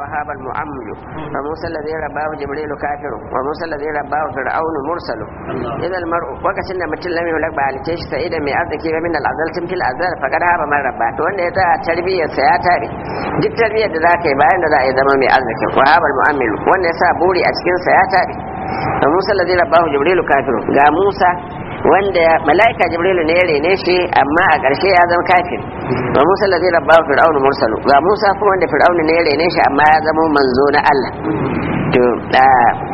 وهاب المؤمل وموسى الذي رباه جبريل كافر وموسى الذي رباه فرعون مرسل إذا المرء وقت إن مثل لم يولد بعلتيش سعيدا من أرضك من الأزل تمثل الأزل فقد هاب من رباه وأن إذا تربية سياتي duk tarbiyyar da za ka yi bayan da za a yi zama mai arzikin wahabar mu'amilu wanda ya sa buri a cikin sa ya tabi wa musa lazi rabbahu jibrilu kafiru ga musa wanda mala'ika jibrilu ne ya rene shi amma a ƙarshe ya zama kafir wa musa lazi rabbahu fir'aunu mursalu ga musa kuma wanda fir'aunu ne ya rene shi amma ya zama manzo na Allah to da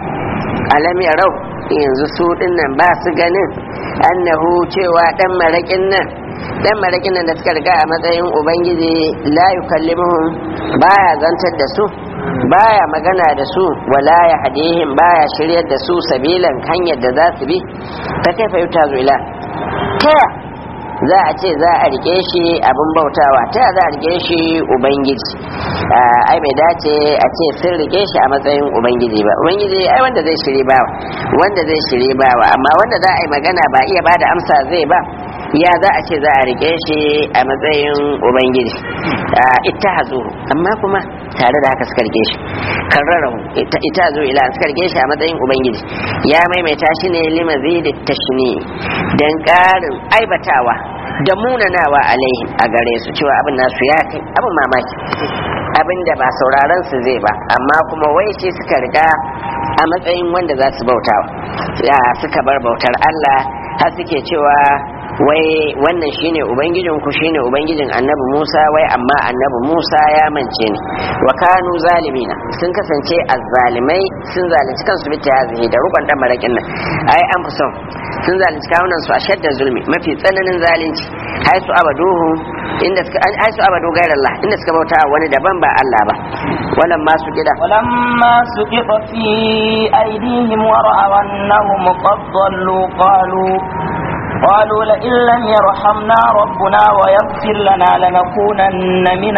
alam yarau yanzu su dinnan ba su ganin annahu cewa dan marakin nan dan marakin nan da suka riga a matsayin ubangiji la yukallimuhum baya zantar da su baya magana da su wala ya hadihim baya shiryar da su sabilan hanyar da za su bi ta kaifa yuta zuila ta za a ce za a rike shi abin bautawa ta za a rike shi ubangiji ai bai dace a ce sun rike shi a matsayin ubangiji ba ubangiji ai wanda zai shiri bawa wanda zai shiri bawa amma wanda za a yi magana ba iya bada amsa zai ba ya za a ce za a rike shi a matsayin ubangiji ita hazo amma kuma tare da haka suka rike shi karrarahu ita zo ila suka rike shi a matsayin ubangiji ya maimaita shi ne limazidi tashni dan karin aibatawa da munanawa alaihim a gare su cewa abin nasu ya kai abin mamaki abin da ba sauraron su zai ba amma kuma wai shi suka riga a matsayin wanda za su bautawa suka bar bautar Allah har suke cewa wai wannan shine ubangijin ku shine ubangijin annabi Musa wai amma annabi Musa ya mance ni wa kanu zalimina sun kasance azzalimai sun zalunci kansu bi tazihi da rukun dan marakin nan ai an fi son sun zalunci kawunan su a shadda zulmi mafi tsananin zalunci haisu abaduhu inda suka haisu abadu gairallah inda suka bauta wani daban ba Allah ba walan ma su gida ولما سقط في أيديهم ورأوا أنهم قد ضلوا قالوا قالوا لئن لم يرحمنا ربنا ويغفر لنا لنكونن من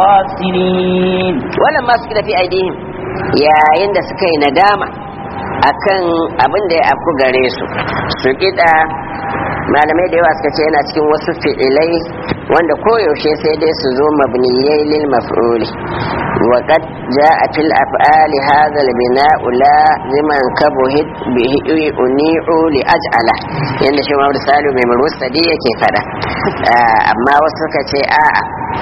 الخاسرين walan ma su gida fi aidihim yayin da suka yi nadama akan abin da ya afku gare su su gida malamai da yawa suka ce yana cikin wasu fi'ilai wanda koyaushe sai dai su zo mabniyai lil maf'uli wa qad ja'a fil af'ali hadha al bina'u la liman kabuhit bihi uni'u li aj'ala yanda shi Muhammad Salu mai murusadi yake fada amma wasu suka ce a'a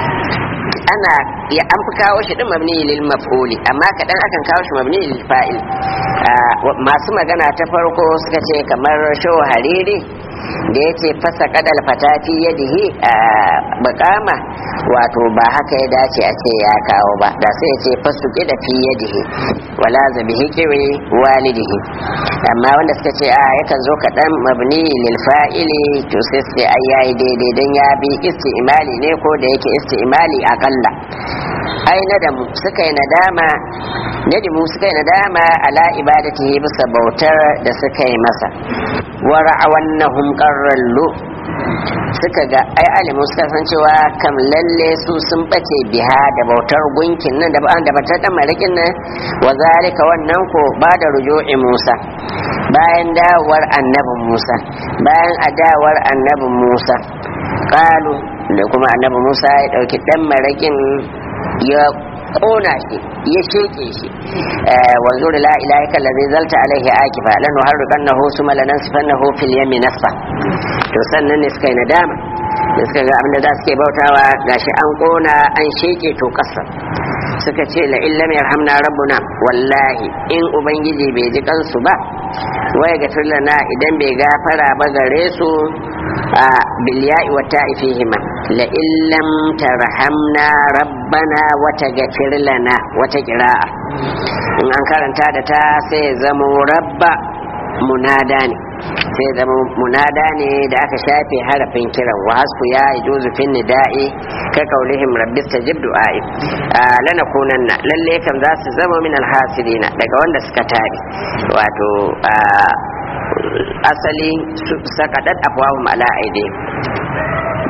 ana ya an fi kawo shi din mabni lil maf'uli amma kadan akan kawo shi mabni lil fa'il masu magana ta farko suka ce kamar shaw hariri da ya ce fasa kadal fatati yadihi a bakama wato ba haka ya dace a ce ya kawo ba da sai ya ce fasu da fi yadihi wala zabihi kiwi walidihi amma wanda suka ce a yakan zo kaɗan mabni lil fa'ili to sai su ce ai yayi daidai dan ya bi isti'mali ne ko da yake isti'mali akalla ai nadamu suka yi nadama nadimu suka yi nadama ala ibadatihi bisa bautar da suka yi masa wa ra'awannahum qarrallu suka ga ai alimu suka san cewa kam lalle su sun bace biha da bautar gunkin nan da ba da batar dan malikin nan wa zalika wannan ko ba da ruju'i Musa bayan dawar annabin Musa bayan adawar annabin Musa qalu da kuma annabi Musa ya dauki dan marakin ya kona shi ya sheke shi wanzu da la ilaha illa allazi zalta alaihi akifa lan harriqannahu suma lanansifannahu fil yami nasfa to sannan ne suka yi nadama da suka ga abinda za su ke bautawa gashi an kona an sheke to kasa suka ce la illam yarhamna rabbuna wallahi in ubangiji bai ji kansu ba waya ga lana idan bai gafara ba gare su a bilya'i wa ta'ifihima la illam tarhamna rabbana wa taghfir lana wata qira'a in an karanta da ta sai zamo rabba munada ne sai zama munada ne da aka shafe harafin kiran wa hasku ya ijuzu fin nida'i ka kaulihim rabbi stajib du'a'i lana kunanna lalle kam za su zama min alhasirina daga wanda suka tabi wato asali sakadat afwahum ala aidi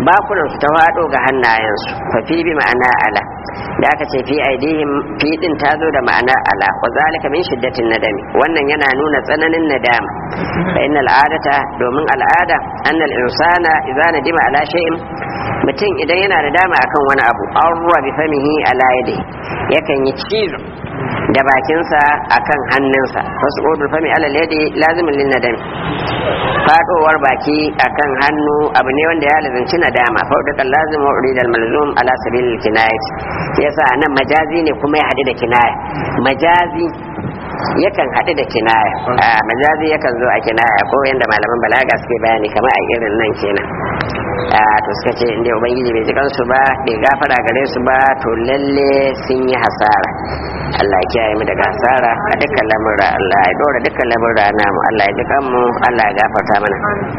bakunan su ta faɗo ga hannayensu fa fi bi ma'ana ala da aka ce fi aidihim fi din ta zo da ma'ana ala wa zalika min shiddatin nadami wannan yana nuna tsananin nadama fa innal adata domin al'ada annal insana idza nadima ala shay'in mutum idan yana da dama akan wani abu arwa bi famihi ala yadi yakan yi cizo da bakinsa akan hannunsa wasu odul fami ala yadi lazimin lin nadami fadowar baki akan hannu abu ne wanda ya lazanci nadama faudakan lazim wa uridal malzum ala sabilil kinayat yasa nan majazi ne kuma ya hadu da kinaya majazi yakan haɗu da kinaya a majazi yakan zo a kinaya ko yadda malaman balaga suke bayani kamar a irin nan kenan a to suka ce inda ubangiji bai ji kansu ba bai gafara gare su ba to lalle sun yi hasara Allah ya kiyaye mu daga hasara a dukkan lamurra Allah ya dora dukkan lamurra namu Allah ya ji kanmu Allah ya gafarta mana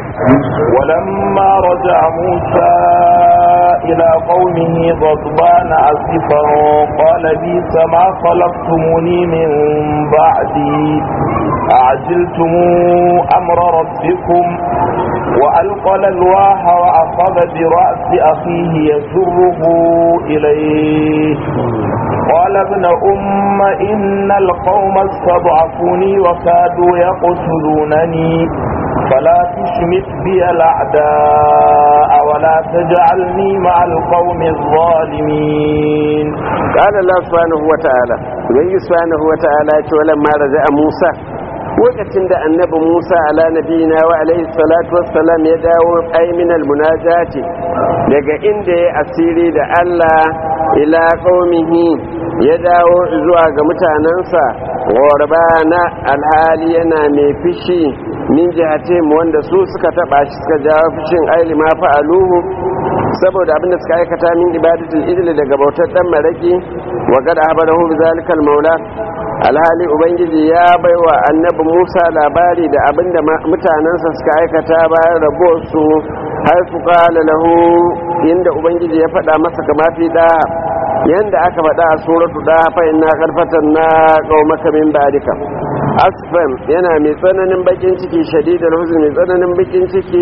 ولما رجع موسى إلى قومه غضبان أسفا قال بيس ما خلقتموني من بعدي أعجلتم أمر ربكم وألقى الألواح وأخذ برأس أخيه يسره إليه قال ابن أم إن القوم استضعفوني وكادوا يقتلونني فلا تشمت بي الأعداء ولا تجعلني مع القوم الظالمين قال الله سبحانه وتعالى وبنجي سبحانه وتعالى ولما رجع موسى lokacin da annabi Musa ala nabiyina wa alaihi salatu wassalam ya dawo aiminal munajati daga inda ya asiri da Allah ila qaumihi ya dawo zuwa ga mutanansa na alhali yana mai fishi min jihatim wanda su suka taba shi suka jawo fishin aili ma fa'aluhu saboda abinda suka aikata min ibadatul idil daga bautar dan maraki wa qad ahbarahu bi zalikal maula alhali ubangiji ya baiwa annabi musa labari da abinda mutanensa suka aikata bayan rabuwarsu har su kala lahu inda ubangiji ya faɗa masa kama fi da yanda aka faɗa a suratu da fa inna karfatan na qaumaka min ba'dika asfam yana mai tsananin bakin ciki shadidal huzn mai tsananin bakin ciki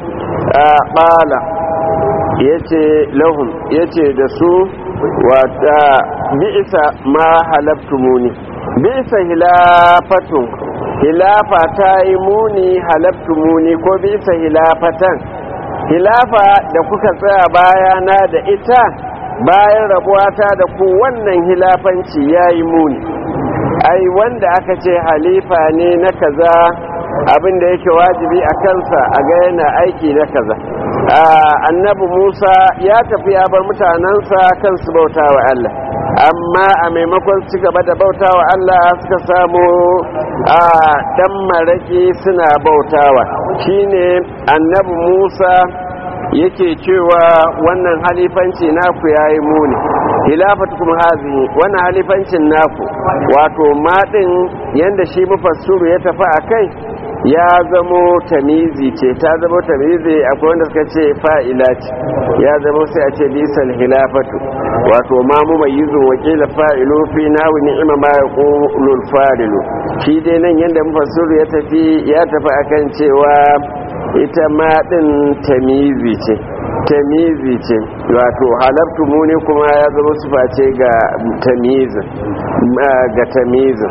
qala yace lahum yace da su wata bi'sa ma halaftumuni bisa hilafatun hilafa ta yi muni halabtu muni ko bisa hilafatan hilafa da kuka tsaya bayana da ita bayan rabuwata da ku wannan hilafanci ya yi muni ai wanda aka ce halifa ne na kaza abin da yake wajibi a kansa a ga yana aiki na kaza annabi musa ya tafi ya bar mutanensa kan su bauta wa allah amma a maimakon ci gaba da bauta wa Allah suka samu a dan maraki suna bautawa shine annabi Musa yake cewa wannan halifanci naku yayi muni hilafatukum hazihi wannan halifancin naku wato madin yanda shi mufassiru ya tafi akai ya zamo tamizi ce ta zamo tamizi akwai wanda suka ce fa'ila ce ya zamo sai a ce bisan hilafatu wato ma mu mai yizo wakila fa'ilu fi nawi ni'ima ma ya ƙulul fa'ilu shi dai nan yadda mufassiru ya tafi ya tafi akan cewa ita ma ɗin tamizi ce tamizi ce wato halabtu muni kuma ya zama sufa ce ga tamizin ga tamizin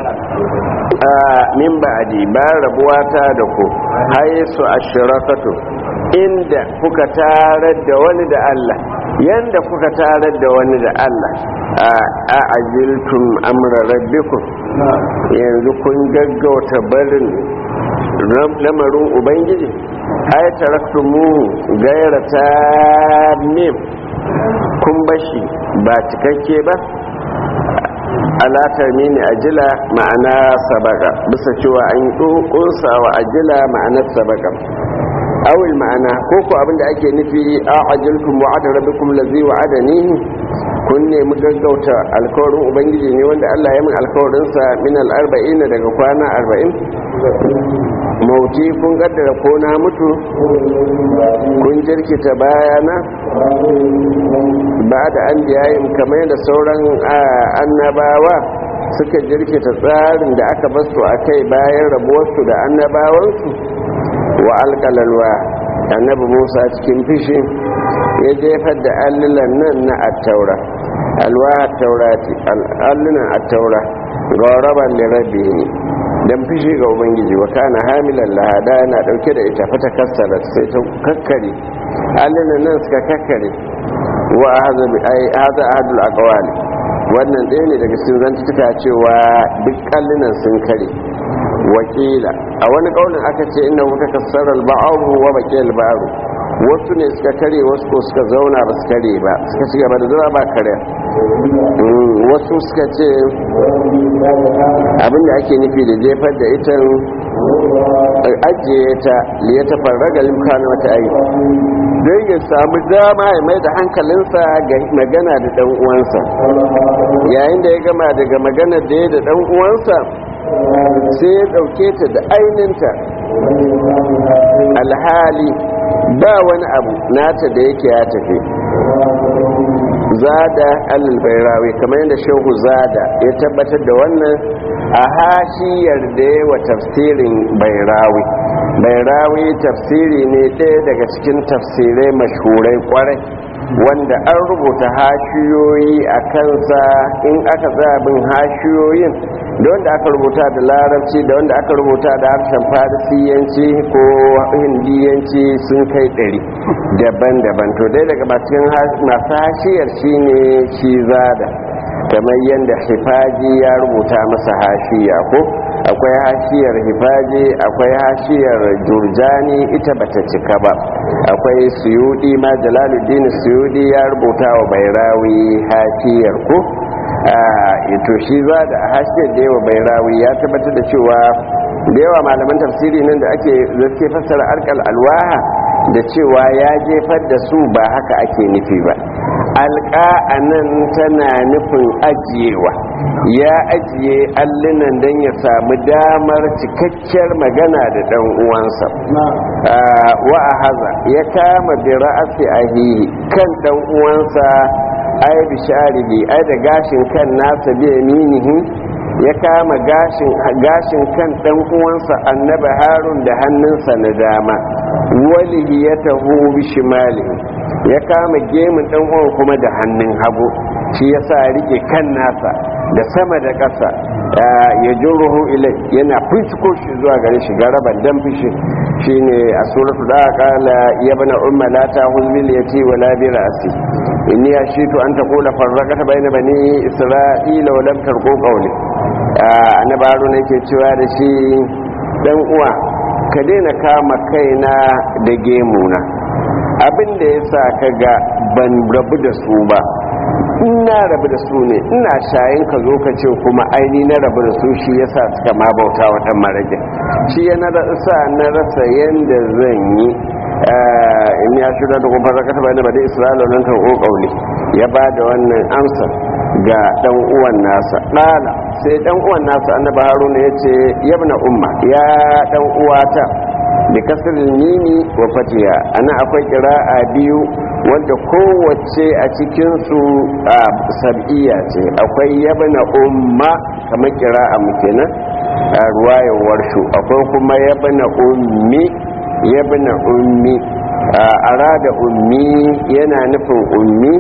min ba'adi bayan rabuwa ta da ku haisu ashirakatu inda kuka tarar da wani da Allah yanda kuka tarar da wani da Allah a ajiltum amra rabbikum yanzu kun gaggauta barin lamarin ubangiji ai taraktumuhu gaira ta mim kun bashi ba cikakke ba alatar mini ajila ma'ana sabaka bisa cewa an kunsa wa ajila ma'anar sabaka awil ma'ana ko ko abinda ake nufi a ajiltum wa'ada rabbikum lazi wa'adani kun nemi gaggauta alkawarin ubangiji ne wanda Allah ya min alkawarin sa min al-arba'in daga kwana 40 mauti kun kaddara ko na mutu kun jirkita bayana ba da an biyayin kamar yadda sauran annabawa suka jirkita tsarin da aka basu a kai bayan rabuwarsu da annabawansu wa alƙalalwa annabi musa cikin fishi ya jefar da allunan nan na attaura alwaha taurati allunan attaura gauraban da rabbi ne dan fishi ga ubangiji wa kana hamilan lahada yana dauke da ita fata kassara sai ta kakkare allunan nan suka kakkare wa hadha bi ai hadha ahadul aqwali wannan ɗaya ne daga cikin zantuka cewa duk kallunan sun kare wakila a wani kaunin aka ce inna wuta kassarar ba'aru wa baqiyal ba'aru wasu ne suka kare wasu ko suka zauna ba su kare ba suka ci gaba da zama ba kare wasu suka ce abinda ake nufi da jefar da ita ajiye ta liya ta farraga limkana wata ayi don ya samu dama ya mai da hankalinsa ga magana da dan uwansa yayin da ya gama daga magana da ya da dan uwansa sai ya dauke ta da aininta alhali ba wani abu nata da yake ya tafi zada al-bairawi kamar yadda shehu zada ya tabbatar da wannan a hashiyar da wa tafsirin bairawi bairawi tafsiri ne ɗaya daga cikin tafsirai mashhurai kwarai wanda an rubuta hashiyoyi a kansa in aka zabin hashiyoyin da wanda aka rubuta da larabci da wanda aka rubuta da harshen farisiyanci ko hindiyanci sun kai ɗari daban-daban to dai daga masu hashiyar shine shi zada kamar yadda hifaji ya rubuta masa hashiya ko akwai hashiyar hifaji akwai hashiyar jurjani ita bata cika ba akwai suyudi ma jalaluddin suyudi ya rubuta wa bairawi hashiyar ko to shi za da hashiyar da yawa bairawi ya tabbatar da cewa da yawa malaman tafsiri nan da ake zaske fassara arkal alwaha da cewa ya jefar da su ba haka ake nufi ba alƙa a nan tana nufin ajiyewa ya ajiye allunan don ya samu damar cikakkiyar magana da ɗan uwansa wa a haza ya kama bi ra'asi ahihi kan ɗan uwansa ai bisharihi ai da gashin kan nasa bi yaminihi ya kama gashin gashin kan dan uwansa annabi harun da hannunsa na dama walihi ya taho bishimali ya kama gemun dan uwan kuma da hannun hagu shi yasa rike kan nasa da sama da ƙasa ya ruhu ilai yana fitiko shi zuwa gare shi garaban dan fishi shine a suratul da qala ya bana umma la tahuz bil yati wa la bi ra'si inni ashitu an taqula farraqata bayna bani isra'ila wa lam tarqu qawli annabi haruna yake cewa da shi dan uwa ka daina kama kaina da gemuna abin da yasa kaga ban rabu da su ba ina rabu da su ne ina shayin ka zo ka ce kuma aini na rabu da su shi yasa suka ma bauta wa dan marajin shi ya na sa na rasa yanda zan yi in ya shirya da kuma zakata bayan da bada isra'ila nan ta ƙauli ya ba da wannan amsa ga dan uwan nasa ɗala sai dan uwan nasa annabi haruna ya ce yabna umma ya dan uwata da kasar mimi wa fatiha ana akwai kira'a biyu wanda kowace a cikinsu a sab'iya ce akwai yabna umma kamar kira'a mu kenan a ruwayar warshu akwai kuma yabna ummi yabna ummi arada ummi yana nufin ummi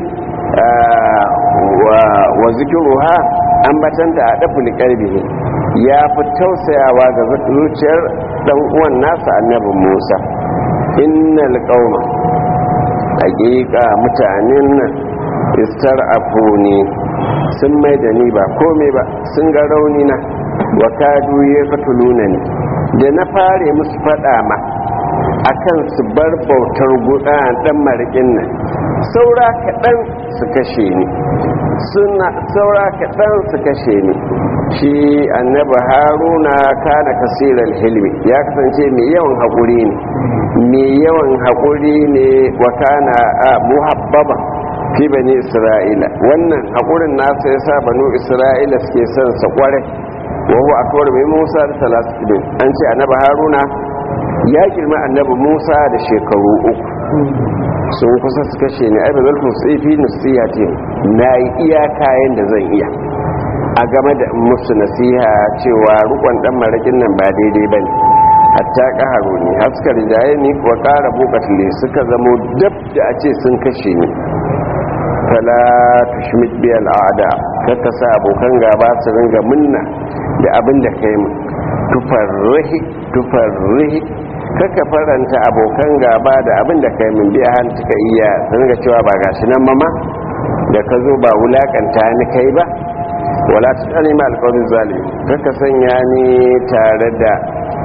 wa zikiruha an batanta a ɗafin ƙarfi ya fi tausayawa ga zuciyar ɗan uwan nasa annabi musa innal qauma hakika mutanen nan istar ne sun mai da ni ba komai ba sun ga rauni na wa kadu ya katuluna ne da na fare musu faɗa ma akan su bar bautar guda dan marikin nan saura kaɗan su kashe ni suna saura kaɗan su kashe ni shi annaba haruna kana kasirar hilmi ya kasance mai yawan haƙuri ne mai yawan haƙuri ne wa kana a muhabbaba fi bani isra'ila wannan haƙurin nasa ya sa banu isra'ila suke son sa kwarai wa huwa akwai mai musa da talatin an ce annaba haruna ya girma annabi musa da shekaru uku sun kusa su kashe ni ai ba zan tusi fi nasiha ce na yi iya kayan da zan iya a game da musu nasiha cewa rukon dan marakin nan ba daidai bane hatta ƙaharu ne haskar jaye ni wa ƙara bukatule suka zamo dab da a ce sun kashe ni fala tushmit bi al'ada kaka sa abokan gaba su ringa munna da abin da kai mu tufarrihi tufarrihi kaka faranta abokan gaba da abin da kai mun biya hannu ka iya su ringa cewa ba gashi nan mama da ka zo ba wulakanta ni kai ba wala ta tsani ma alƙawarin zalimi kaka sanya ni tare da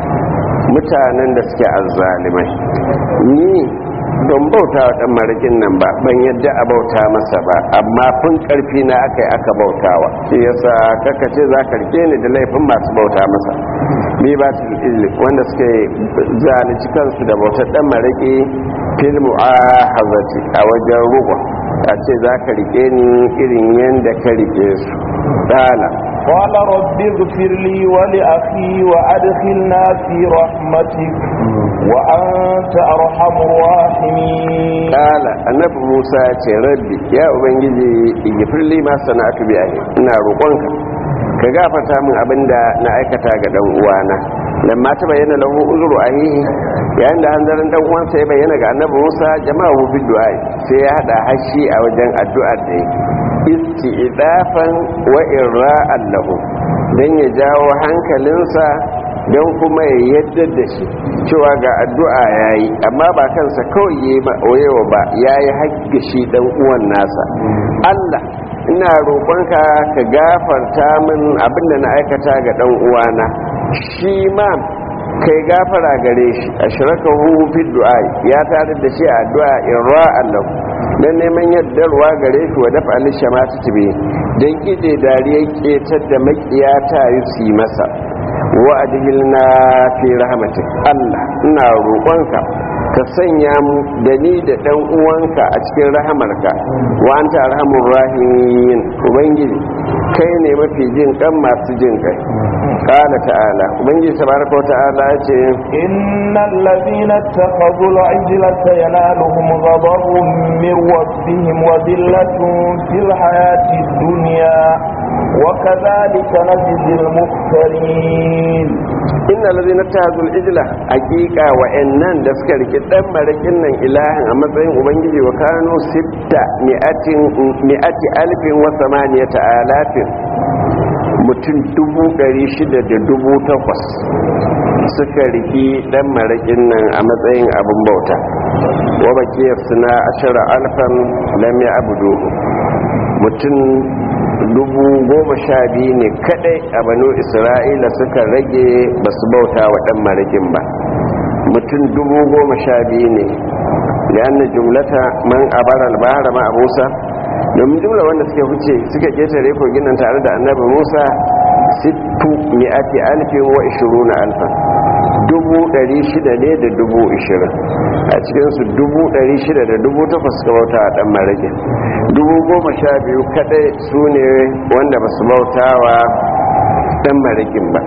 mutanen da suke azzalimai ni don bauta wa ɗan marakin nan ba ban yadda a bauta masa ba amma fun ƙarfi na aka yi aka bautawa shi yasa kakace za ka rike ni da laifin masu bauta masa bi ba su wanda suke zalunci kansu da bautar ɗan maraki filmu a hazati a wajen ruwa a ce za ka rike ni irin yadda ka rike su dala قال رب اغفر لي ولأخي وأدخلنا في رحمتك وأنت أرحم الراحمين قال النبي موسى ce rabbi ya ubangiji igifir li ma sana'atu bi ahi ina roƙonka ka gafarta min abinda na aikata ga dan uwana lamma ta bayyana lahu uzru ahihi yayin da hanzarin dan uwansa ya bayyana ga annabi Musa jama'u fi du'a sai ya hada hashi a wajen addu'ar da yake isti'idafan wa irra'an lahu dan ya jawo hankalinsa don kuma ya yadda da shi cewa ga addu'a yayi amma ba kansa kawai yayi ba wayewa ba yayi haƙƙi shi dan uwan nasa Allah ina roƙonka ka gafarta min abinda na aikata ga dan uwana shi ma kai gafara gare shi ashrakahu fi du'a ya tare da shi a addu'a irra'an lahu don neman yardarwa gare shi wa dafa alishama ta tibe don kide dariyar ketar da makiya ta yi su yi masa wa adhilna fi rahmatik Allah ina roƙonka ka sanya mu da ni da ɗan uwanka a cikin rahamarka wa anta arhamur rahimin ubangiji kai ne mafi jin kan masu jin kai قال تعالى وبنجي تبارك وتعالى إن الذين اتخذوا العجل سينالهم غضب من ربهم وذلة في الحياة الدنيا وكذلك نجزي المفترين إن الذين اتخذوا العجل حقيقة وإنن دسكر كتاب ملكنا إلها أمتين وبنجي وكانوا ستة مئة, مئة ألف وثمانية آلاف mutum dubu ɗari shida da dubu takwas suka riki ɗan maraƙin nan a matsayin abin bauta wa bakiyar suna ashara alfan lam ya abudu mutum dubu goma sha biyu ne kadai a banu isra'ila suka rage ba su bauta wa ɗan maraƙin ba mutum dubu goma sha biyu ne da jumlata man abar albahara ma abusa domin jumla wanda suke huce suka ketare kogin nan tare da annabi musa sittu mi'ati alfin wa ishiruna alfan dubu ɗari shida ne da dubu ishirin a cikinsu dubu ɗari shida da dubu takwas suka bauta a ɗan marage dubu goma sha biyu kaɗai su ne wanda ba su bauta wa ɗan maragin ba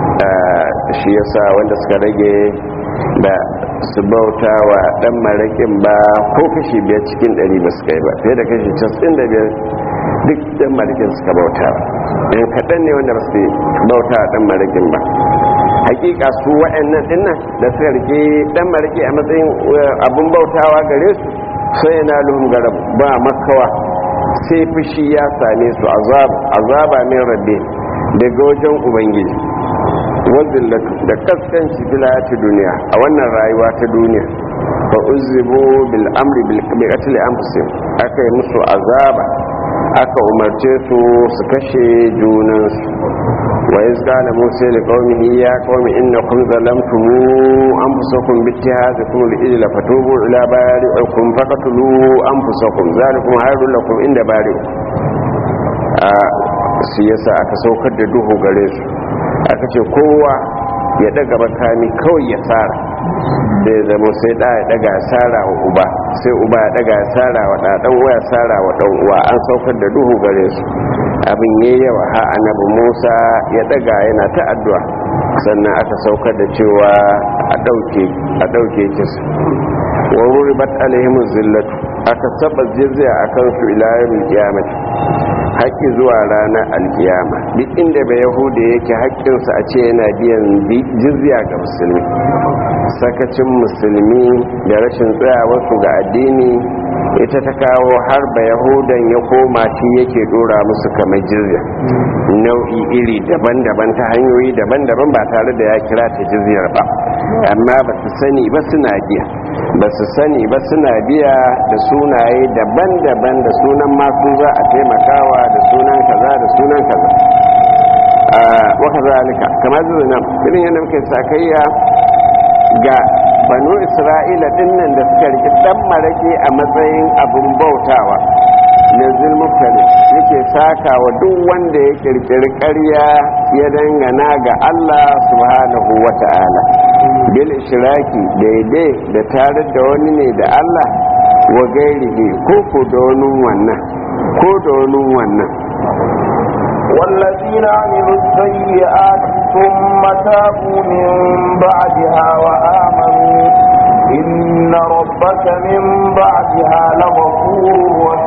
shi yasa wanda suka rage da su bauta wa dan marakin ba ko kashi biyar cikin ɗari ba su kai ba fiye da kashi casin da biyar duk dan marakin suka bauta ba yan kaɗan ne wanda ba su bauta wa dan marakin ba hakika su wa'annan dinnan da suka rike dan maraki a matsayin abun bautawa gare su sai yana luhum garab ba makawa sai fushi ya same su azaba min rabbi daga wajen ubangiji wazillatu da kaskanci filati duniya a wannan rayuwa ta duniya fa uzibu bil amri bil qatl anfusihim aka yi musu azaba aka umarce su su kashe junansu wa iz qala musa li qaumihi ya qaumi innakum zalamtum anfusakum bi ittihadikum al ijla fatubu ila bari'ikum faqtulu anfusakum zalikum hayrun lakum inda bari'ikum a siyasa aka saukar da duhu gare su aka ce kowa ya daga makami kawai ya tsara da ya zama sai da ya daga tsara wa uba sai uba ya daga tsara wa ɗaɗan waya tsara wa ɗan uwa an saukar da duhu gare su abin ya yawa ha annabi musa ya daga yana ta addu'a sannan aka saukar da cewa a ɗauke a ɗauke kisa wa ruribat alaihim zillatu aka saba jizya a kansu ilayen kiyamati haƙƙi zuwa ranar alkiyama duk inda bai yahuda yake haƙƙinsa a ce yana biyan jizya ga musulmi sakacin musulmi da rashin tsayawarsu ga addini ita ta kawo har ba yahudan ya koma shi yake dora musu kamar jizya nau'i iri daban-daban ta hanyoyi daban-daban ba tare da ya kira ta jizyar ba amma ba su sani ba suna biya ba su sani ba suna biya da sunaye daban-daban da sunan masu za a taimakawa da sunan kaza da sunan kaza a waka zalika kamar zuwa nan irin yadda muke sakayya ga banu isra'ila dinnan da suka riki dan marake a matsayin abin bautawa na zulmuftali yake saka wa duk wanda ya kirkiri ƙarya ya dangana ga Allah subhanahu wa ta'ala bil ishiraki daidai da tare da wani ne da Allah wa gairihi ko ko da wani wannan ko da wani wannan والذين عملوا السيئات ثم تابوا من بعدها وآمنوا إن ربك من بعدها لغفور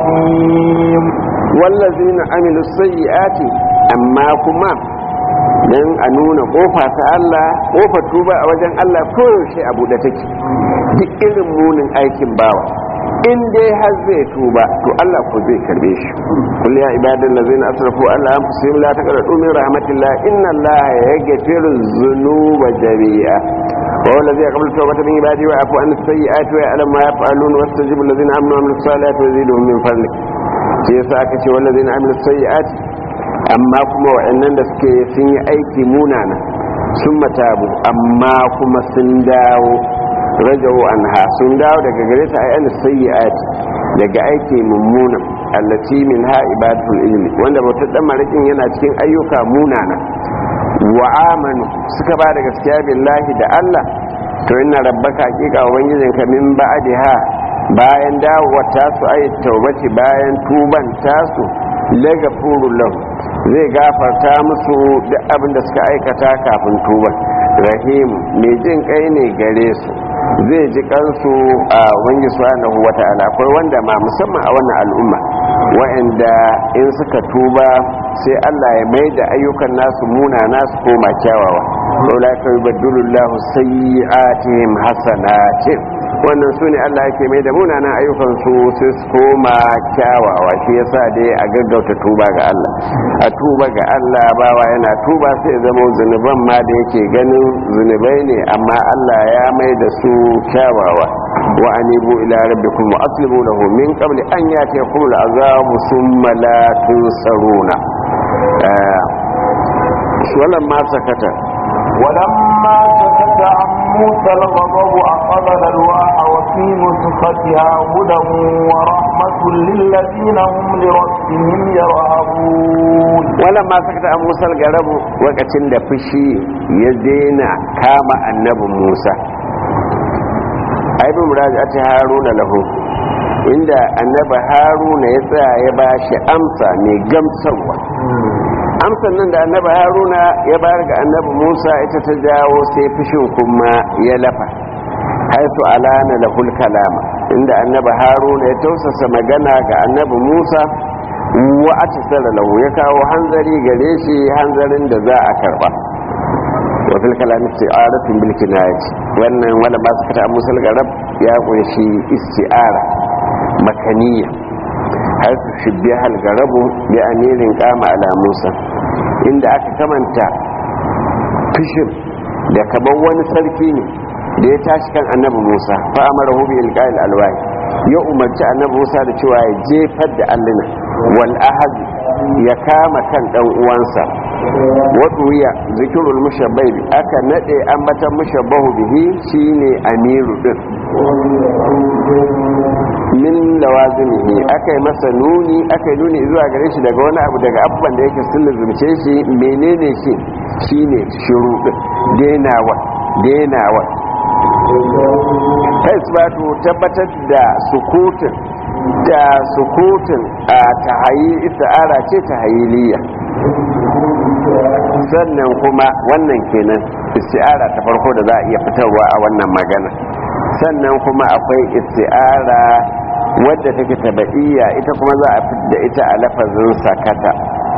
رحيم والذين عملوا السيئات أما كما dan a nuna kofa ta Allah kofa tuba a wajen Allah koyaushe abu da take duk irin munin aikin bawa in dai har zai tuba to Allah ko zai karbe shi kul ya ibadan lazina asrafu ala anfusihim la taqnatu min rahmatillah inna Allah yaghfiru dhunuba jami'a wa huwa alladhi yaqbalu tawbata min ibadihi wa yafu an as-sayyi'ati wa ya'lamu ma yaf'alun wa yastajibu alladhina amanu wa amilus salihati wa yaziduhum min fadlihi shi yasa aka ce wallazina amilus sayyi'ati amma kuma wa'annan da suke sun yi aiki munana sun matabu amma kuma sun dawo rajawo anha sun dawo daga gare ta ayyana sayyi'ati daga aiki mummuna allati min ha ibadatul ilmi wanda bautar dan marakin yana cikin ayyuka munana wa amanu suka ba da gaskiya billahi da Allah to inna rabbaka hakika ubangijinka min ba'daha bayan dawowar tasu ayyat taubati bayan tuban tasu lagafurul lahu zai gafarta musu duk abin da suka aikata kafin tuban rahim mai jin kai ne gare su zai ji kansu a wani subhanahu wata'ala akwai wanda ma musamman a wannan al'umma wa'anda in suka tuba sai Allah ya mai da ayyukan nasu muna nasu koma kyawawa saboda ka yubaddilu Allahu sayyi'atihim hasanatin wannan su ne Allah yake mai da munanan ayyukan su sai su koma kyawawa shi yasa dai a gaggauta tuba ga Allah a tuba ga Allah bawa yana tuba sai zama zunuban ma da yake ganin zunubai ne amma Allah ya mai da su kyawawa wa anibu ila rabbikum wa aslimu lahu min qabli an yatiyakum al'azabu thumma la tunsaruna wannan ma sakata ولما سكت عن موسى الغضب أخذ الألواح وفي نسختها هدى ورحمة للذين هم لربهم يرهبون ولما سكت عن موسى الغضب وقتين da fushi ya daina kama annabi Musa aibin muraja'ati haruna lahu inda annabi haruna ya tsaya ya bashi amsa mai gamsarwa amsan nan da annabi haruna ya bayar ga annabi musa ita ta jawo sai fushin kuma ya lafa haitu alana lahul kalama inda annabi haruna ya tausasa magana ga annabi musa wa a tasara lahu ya kawo hanzari gare shi hanzarin da za a karba wa fil kalami isti'aratun bil kinayati wannan wala ba su kata musal garab ya kunshi isti'ara makaniya har su shibbi halgarabu bi amirin kama ala musa inda aka kamanta fishir da kaban wani sarki ne da ya tashi kan annabi musa fa amara hu bi ilqa'il alwahi ya umarci annabi musa da cewa ya jefar da alluna wal ahad ya kama kan dan uwansa wato ya zikirul mushabbai aka nade ambatan mushabbahu bihi shine amiru din min lawazimihi aka yi masa nuni aka yi nuni zuwa gare shi daga wani abu daga abubuwan da yake sun lizumce shi menene shi shine shiru denawa denawa isbatu tabbatar da sukutun da sukutun a tahayi ista'ara ce tahayiliya sannan kuma wannan kenan isti'ara ta farko da za a iya fitarwa a wannan magana sannan kuma akwai isti'ara wadda take taba'iyya ita kuma za a fidda ita a lafazin sakata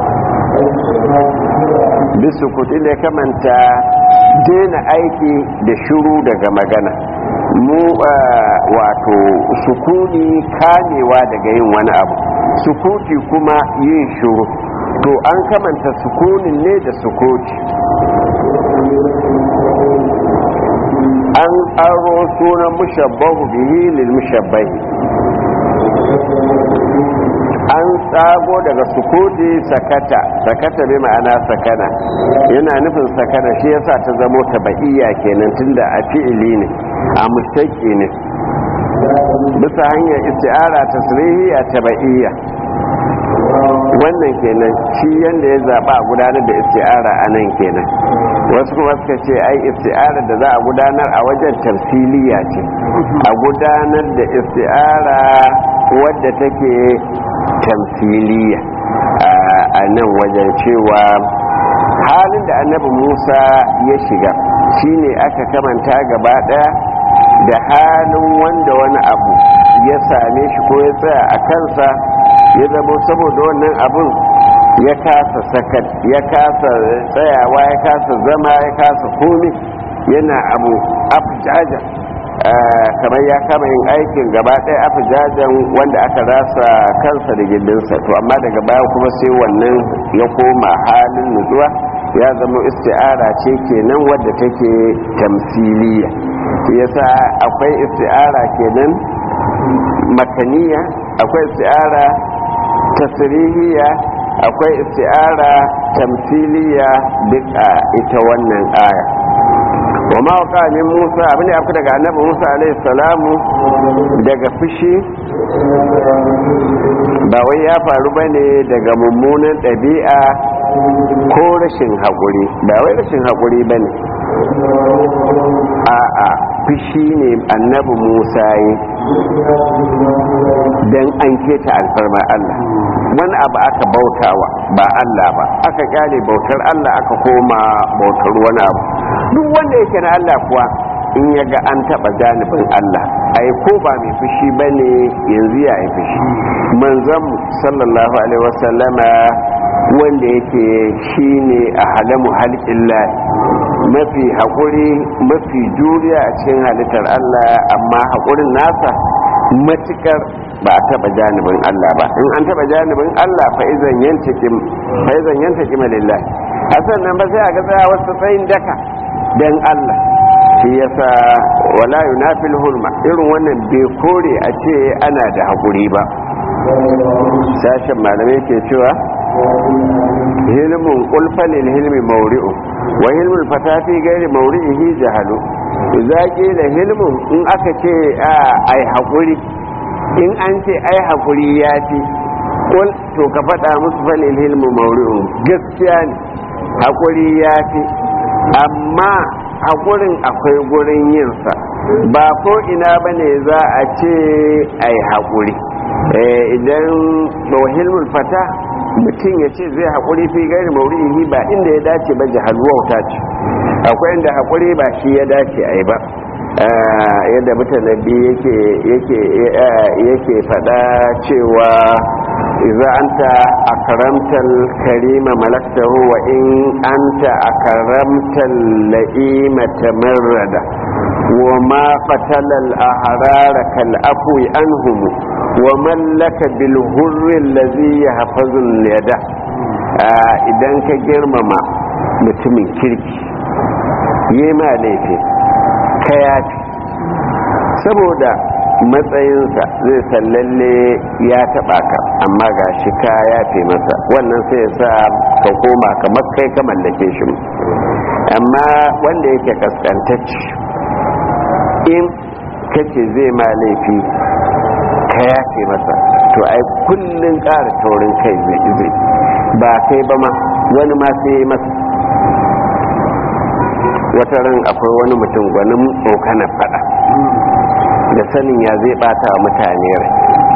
bisu kuɗi da kamanta daina aiki da shuru daga magana mu wato sukuni kamewa daga yin wani abu sukuti kuma yin shuru to an kamanta sukunin ne da sukuti an aro sunan mushabbahu bihi lil mushabbahi an tsago daga sukuti sakata sakata bai ma'ana sakana yana nufin sakana shi yasa ta zamo tabaiya kenan tunda a fi'ili ne a mustaqi ne bisa hanyar isti'ara tasrihi a tabaiya wannan kenan shi yanda ya zaba a gudanar da isti'ara a nan kenan wasu kuma suka ce ai isti'ara da za a gudanar a wajen tamsiliya ce a gudanar da isti'ara wadda take tamsiliya a nan wajen cewa halin da annabi musa ya shiga shine aka kamanta gaba daya da halin wanda wani abu ya same shi ko ya tsaya a kansa ya zama saboda wannan abun ya kasa sakat ya kasa tsayawa ya kasa zama ya kasa komi yana abu afjaja kamar ya kama yin aikin gaba ɗaya afijajen wanda aka rasa kansa da gindinsa to amma daga baya kuma sai wannan ya koma halin nutsuwa ya zama isti'ara ce kenan wadda take tamsiliya yasa akwai isti'ara kenan makaniya akwai isti'ara tasirihiya akwai isti'ara tamsiliya duk a ita wannan aya wa ma waka min musa abin da daga annabi musa alaihi salamu daga fushi ba wai ya faru bane daga mummunan ɗabi'a ko rashin haƙuri ba wai rashin haƙuri bane a'a fushi ne annabi musa yi don an keta alfarma allah wani abu aka bautawa ba allah ba aka kyale bautar allah aka koma bautar wani abu duk wanda yake na allah kuwa in ya ga an taɓa janibin allah ai ko ba mai fushi ba ne yanzu ya yi fushi manzon sallallahu alaihi wasallama wanda yake shine a halamu halƙillah mafi haƙuri mafi juriya a cikin halittar Allah amma haƙurin nasa matukar ba a taɓa janibin Allah ba in an taɓa janibin Allah fa'izan yantakim fa'izan yantakim lillah hasan nan ba sai a ga tsaya wasu tsayin daka dan Allah shi yasa wala yunafil hulma irin wannan bai kore a ce ana da haƙuri ba sashen malamai ke cewa hilmun kulfalil hilmi mauri'u wa hilmul fatafi gairi mauri'ihi jahalu zaki da hilmun in aka ce ai haƙuri in an ce ai haƙuri ya fi kul to ka faɗa musu falil hilmu mauri'u gaskiya ne haƙuri ya fi amma haƙurin akwai gurin yinsa ba ko ina ba ne za a ce ai haƙuri idan hilmul fata mutum ya ce zai haƙuri fi gari mauri'ihi ba inda ya dace ba jihar wauta ce akwai inda haƙuri ba shi ya dace a yi ba yadda mutanabi yake faɗa cewa iza anta akaramtal karima malaktahu wa in anta akaramtal la'ima tamarrada wa ma qatalal ahrara kal afwi anhum wa mallaka bil hurri allazi yahfazu yada idan ka girmama mutumin kirki yi ma laifi ka yafi saboda matsayinsa zai san lalle ya taba ka amma ga shi ka yafe masa wannan sai ya sa ka koma kamar kai ka mallake shi amma wanda yake kaskantacci in kace zai ma laifi ka yafe masa to ai kullun ƙara taurin kai zai zai ba kai ba ma wani ma sai masa wata ran akwai wani mutum gwanin tsokanar fada da sanin ya zai bata wa mutane rai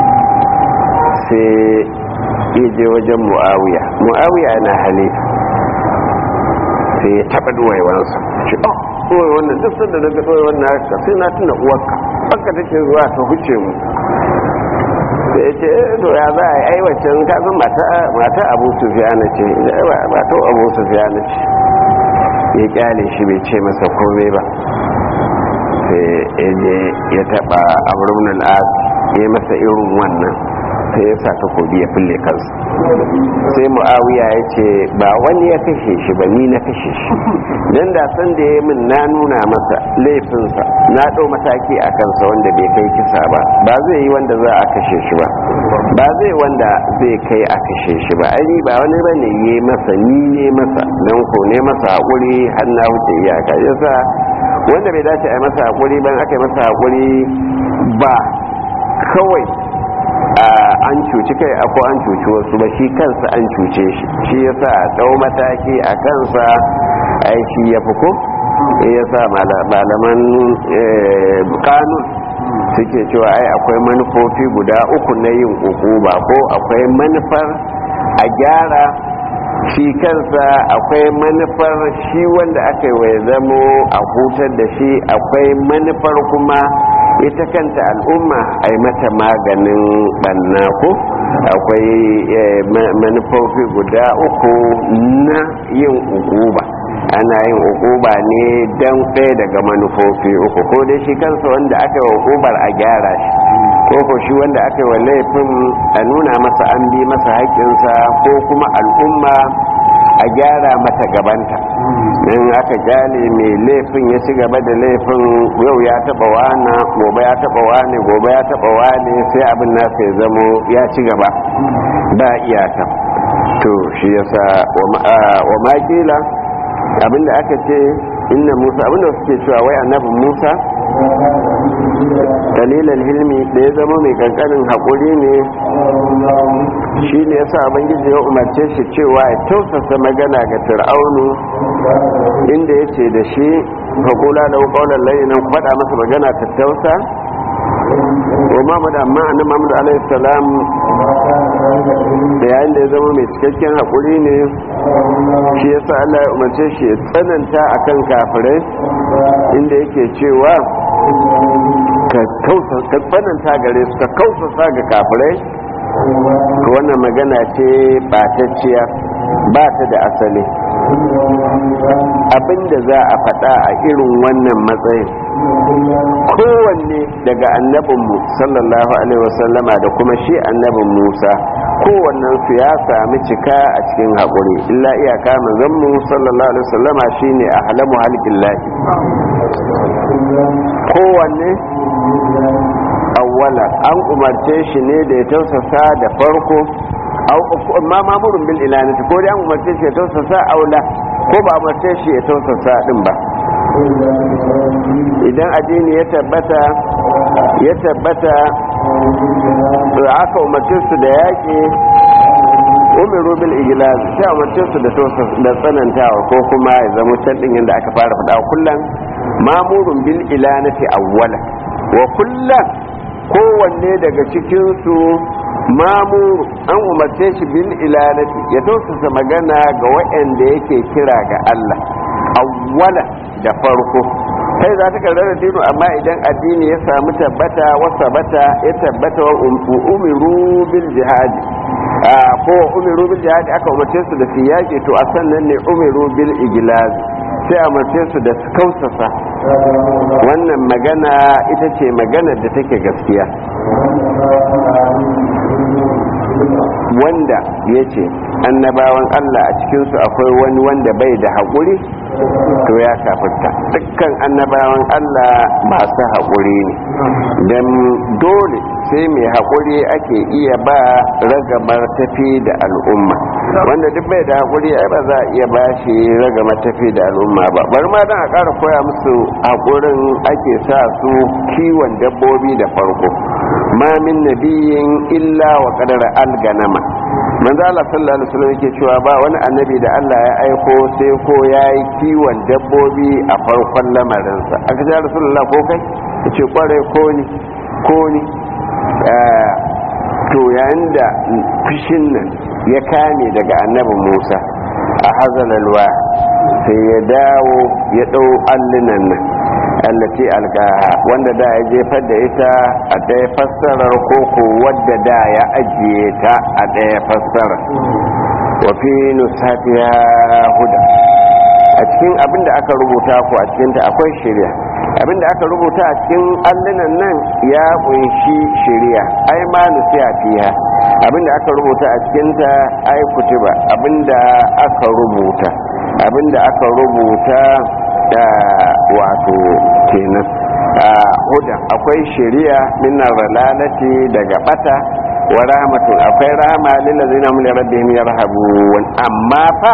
sai ya je wajen mu'awiya mu'awiya na halifa sai ya taɓa duwaiwansa ce oh duwai wannan duk sanda daga duwai wannan haka sai na tuna uwarka baka take zuwa ta huce mu sai ya ce to ya za a yi aiwacin kasan mata abu sufiyana ce ba to abu sufiyana ce ya kyale shi bai ce masa komai ba sai ya taba amurin al'ad ya masa irin wannan sai ya sa takobi ya fille kansa sai mu'awiya ya ce ba wani ya kashe shi ba ni na kashe shi don da san da ya min na nuna masa laifinsa na ɗau mataki a kansa wanda bai kai kisa ba ba zai yi wanda za a kashe shi ba ba zai wanda zai kai a kashe shi ba ai ba wani ba ne yi masa ni ne masa don ko ne masa haƙuri har na wuce iyaka yasa wanda bai dace a yi masa haƙuri ban aka yi masa haƙuri ba kawai an cuci kai ko an cuci wasu ba shi kansa an cuce shi shi yasa dau mataki a kansa ai shi ya fi ko yasa malaman kanun suke cewa ai akwai manufofi guda uku na yin ba ko akwai manufar a gyara shi kansa akwai manufar shi wanda aka yi wa zamo a hutar da shi akwai manufar kuma ita kanta al'umma a yi mata maganin banna ko akwai manufofi guda uku na yin ukuba ana yin ukuba ne don ɗaya daga manufofi uku ko dai shi kansa wanda aka yi wa ukubar a gyara shi ko ko shi wanda aka yi wa laifin a nuna masa an bi masa haƙƙinsa ko kuma al'umma a gyara mata gabanta in aka kyale mai laifin ya ci gaba da laifin yau ya taba wana gobe ya taba wane gobe ya taba wane sai abin nasa ya zamo ya ci gaba ba iyaka to shi yasa wa makila abinda aka ce inna musa abinda suke cewa wai annabin musa dalilan hilmi da ya zama mai kankanin haƙuri ne shi ne yasa ubangiji ya umarce shi cewa ya tausasa magana ga fir'aunu inda ya ce da shi faƙula da ƙaunar layinan faɗa masa magana ta tausa wa mamad amma annan mamad alaihi salam da yayin da ya zama mai cikakken haƙuri ne shi yasa Allah ya umarce shi ya tsananta akan kafirai inda yake cewa ka tsananta gare su ka kausasa ga kafirai ka wannan magana ce batacciya ba ta da asali abinda za a faɗa a irin wannan matsayin kowanne daga annabinmu sallallahu alaihi wasallama da kuma shi annabin musa kowannen su ya sami cika a cikin haƙuri illa iyaka manzanmu sallallahu alaihi wasallama shine a halamu halkin lahi kowanne awwala an umarce shi ne da ya tausasa da farko ma mamurin bil ilanati ko dai an umarce shi ya tausasa aula ko ba umarce shi ya tausasa din ba idan addini ya tabbata ya tabbata da aka umarce su da yaƙi umiru bil igilaz sai umarce su da da tsanantawa ko kuma ya zama can din yadda aka fara faɗa kullum mamurun bil ilanati awwala wa kullum kowanne daga cikinsu mamuru an umarce shi bil ilanati ya tausasa magana ga waɗanda yake kira ga Allah awwala da farko kai za ta karrara dinu amma idan addini ya samu tabbata wasa bata ya tabbata wa umiru bil jihadi ko umiru bil jihadi aka umarce su da su yaƙi to a sannan ne umiru bil igilaz sai umarce su da su kausasa wannan magana ita ce magana da take gaskiya wanda ya ce annabawan Allah a cikinsu akwai wani wanda bai da haƙuri to ya kafirta dukkan annabawan Allah masu haƙuri ne don dole sai mai haƙuri ake iya ba ragamar tafi da al'umma wanda duk bai da haƙuri ai ba za a iya ba shi ragamar tafi da al'umma ba bari ma don a ƙara koya musu haƙurin ake sa su kiwon dabbobi da farko ma min nabiyin illa wa qadara alganama manzo Allah sallallahu alaihi wasallam yake cewa ba wani annabi da Allah ya aiko sai ko yayi kiwon dabbobi a farkon lamarinsa aka ce rasulullah ko kai yace kware ko ni ko ni to yayin da fishin nan ya kame daga annabi Musa a hazalalwa sai ya dawo ya dau allunan nan allati alqaha wanda da ya jefar da ita a ɗaya fassarar koko wadda da ya ajiye ta a ɗaya fassarar wa fi nusatiha huda a cikin abin da aka rubuta ko a cikin ta akwai shari'a abin da aka rubuta a cikin allunan nan ya kunshi shari'a ai ma nusiya fiha abin da aka rubuta a cikin ta ai kutuba abin da aka rubuta abin da aka rubuta da wato kenan a huda akwai shari'a minar ralalati daga bata wa rahmatun akwai rahama lil ladzina hum li rabbihim yarhabun amma fa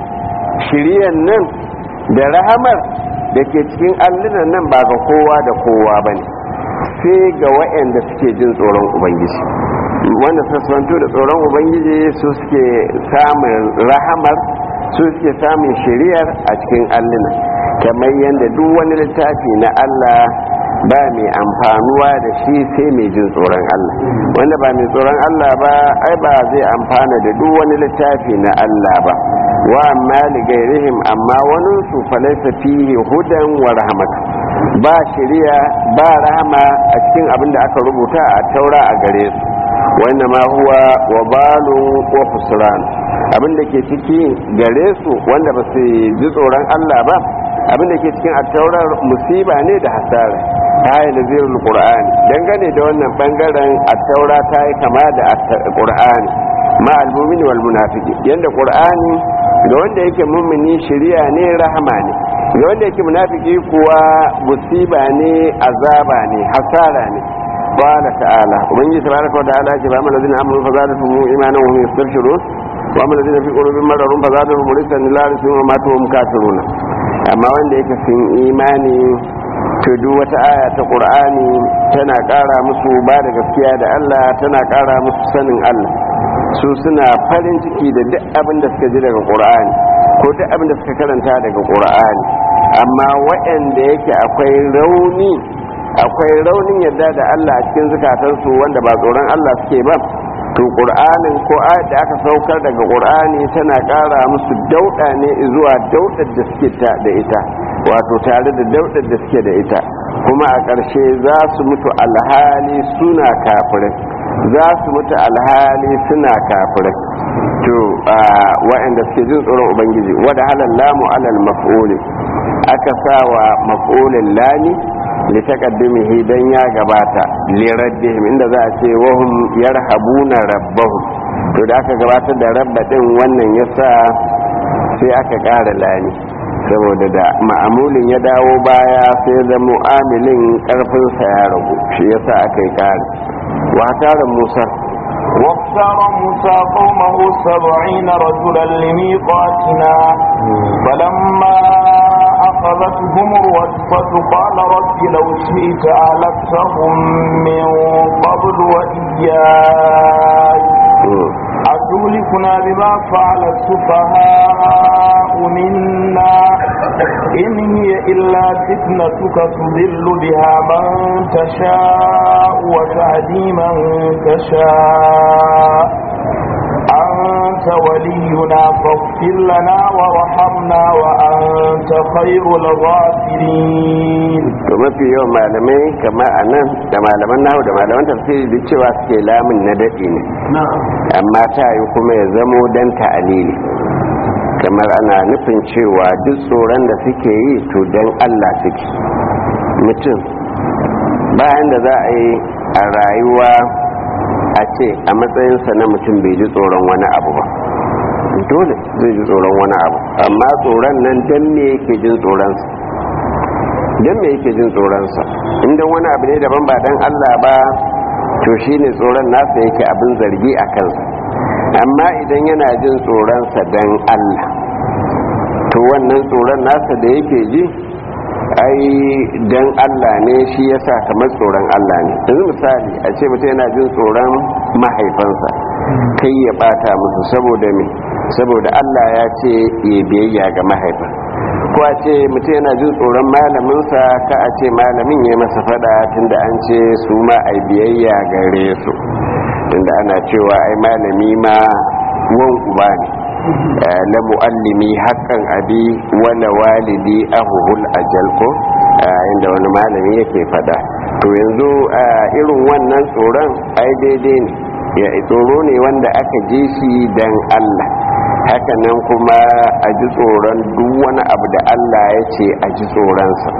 shiriyan nan da rahamar da ke cikin allunan nan ba ga kowa da kowa ba ne sai ga waɗanda suke jin tsoron ubangiji wanda sassanto da tsoron ubangiji su suke samun rahamar su suke samun shiriyar a cikin allunan kamar yadda duk wani littafi na allah ba mai amfanuwa da shi sai mai jin tsoron allah wanda ba mai tsoron allah ba ai ba zai amfana da duk wani littafi na allah ba wa amma ligairihim amma wani su falaisa fihi hudan wa rahmat ba shari'a ba rahama a cikin abin da aka rubuta a taura a gare su wanda ma huwa wa balun wa fusran abin da ke ciki gare su wanda ba su ji tsoron Allah ba abin da ke cikin attaurar musiba ne da hasara ta yi nazirul qur'ani dangane da wannan bangaren attaura ta yi kama da qur'ani ma al-mu'mini wal munafiqi yanda qur'ani ga wanda yake mummuni shari'a ne rahama ne ga wanda yake munafiki kuwa musiba ne azaba ne hasara ne qala ta'ala ubangiji tabaraka wa ta'ala ce ba mu ladina amanu fa zadatuhum imanan wa hum yastabshirun wa mu ladina fi qulubihim maradun fa zadatuhum rijsan ila rasul wa matu hum kafirun amma wanda yake sun imani to duk wata aya ta qur'ani tana ƙara musu ba da gaskiya da Allah tana ƙara musu sanin Allah su suna farin ciki da duk abin da suka ji daga ƙur'ani ko duk abin da suka karanta daga ƙur'ani amma waɗanda yake akwai rauni akwai raunin yadda da Allah a cikin zukatansu wanda ba tsoron Allah suke ba to ƙur'anin ko ayat da aka saukar daga ƙur'ani tana ƙara musu dauɗa ne zuwa daudar da suke da ita wato tare da daudar da suke da ita kuma a ƙarshe za su mutu alhali suna kafirai za su mutu alhali suna kafirai to waɗanda suke jin tsoron ubangiji wadda halar lamu alal maf'uli aka sa wa maf'ulin lami li taqaddumihi dan ya gabata li raddihim inda za a ce wahum yarhabuna rabbahum to da aka gabatar da rabba din wannan yasa sai aka ƙara lami saboda da ma'amulin ya dawo baya sai da mu'amilin karfinsa ya ragu shi yasa aka yi ƙari واختار موسى واختار موسى قومه سبعين رجلا لميقاتنا فلما أخذتهم الرجفة قال رب لو شئت أهلكتهم من قبل وإياي أتهلكنا بما فعل السفهاء منا إن هي إلا فتنتك تضل بها من تشاء وتهدي من تشاء أنت ولينا فاغفر لنا وارحمنا وأنت خير الغافرين to mafi yawan malamai kama a nan da malaman nahu da malaman tafsiri duk cewa suke lamun na daɗi ne amma ta yi kuma ya zamo dan ta'alili kamar ana nufin cewa duk tsoron da suke yi to dan Allah suke mutum bayan da za a yi a rayuwa a ce a matsayinsa na mutum bai ji tsoron wani abu ba dole zai ji tsoron wani abu amma tsoron nan dan me yake jin tsoronsa dan me yake jin tsoronsa inda wani abu ne daban ba dan Allah ba to shine tsoron nasa yake abin zargi a kansa amma idan yana jin tsoronsa dan Allah to wannan tsoron nasa da yake ji ai dan Allah ne shi yasa kamar tsoron Allah ne yanzu misali a ce mutum yana jin tsoron mahaifansa kai ya bata musu saboda me saboda Allah ya ce ya biyayya ga mahaifa ko a ce mutum yana jin tsoron malaminsa ka a ce malamin ya masa fada tunda an ce su ma a biyayya gare su tunda ana cewa ai malami ma wan uba ne la muallimi haqqan abi wala walidi ahuhul ajal ko inda wani malami yake fada to yanzu irin wannan tsoron ai daidai ne ya tsoro ne wanda aka ji shi dan Allah hakanan kuma a ji tsoron duk wani abu da Allah ya ce a ji tsoronsa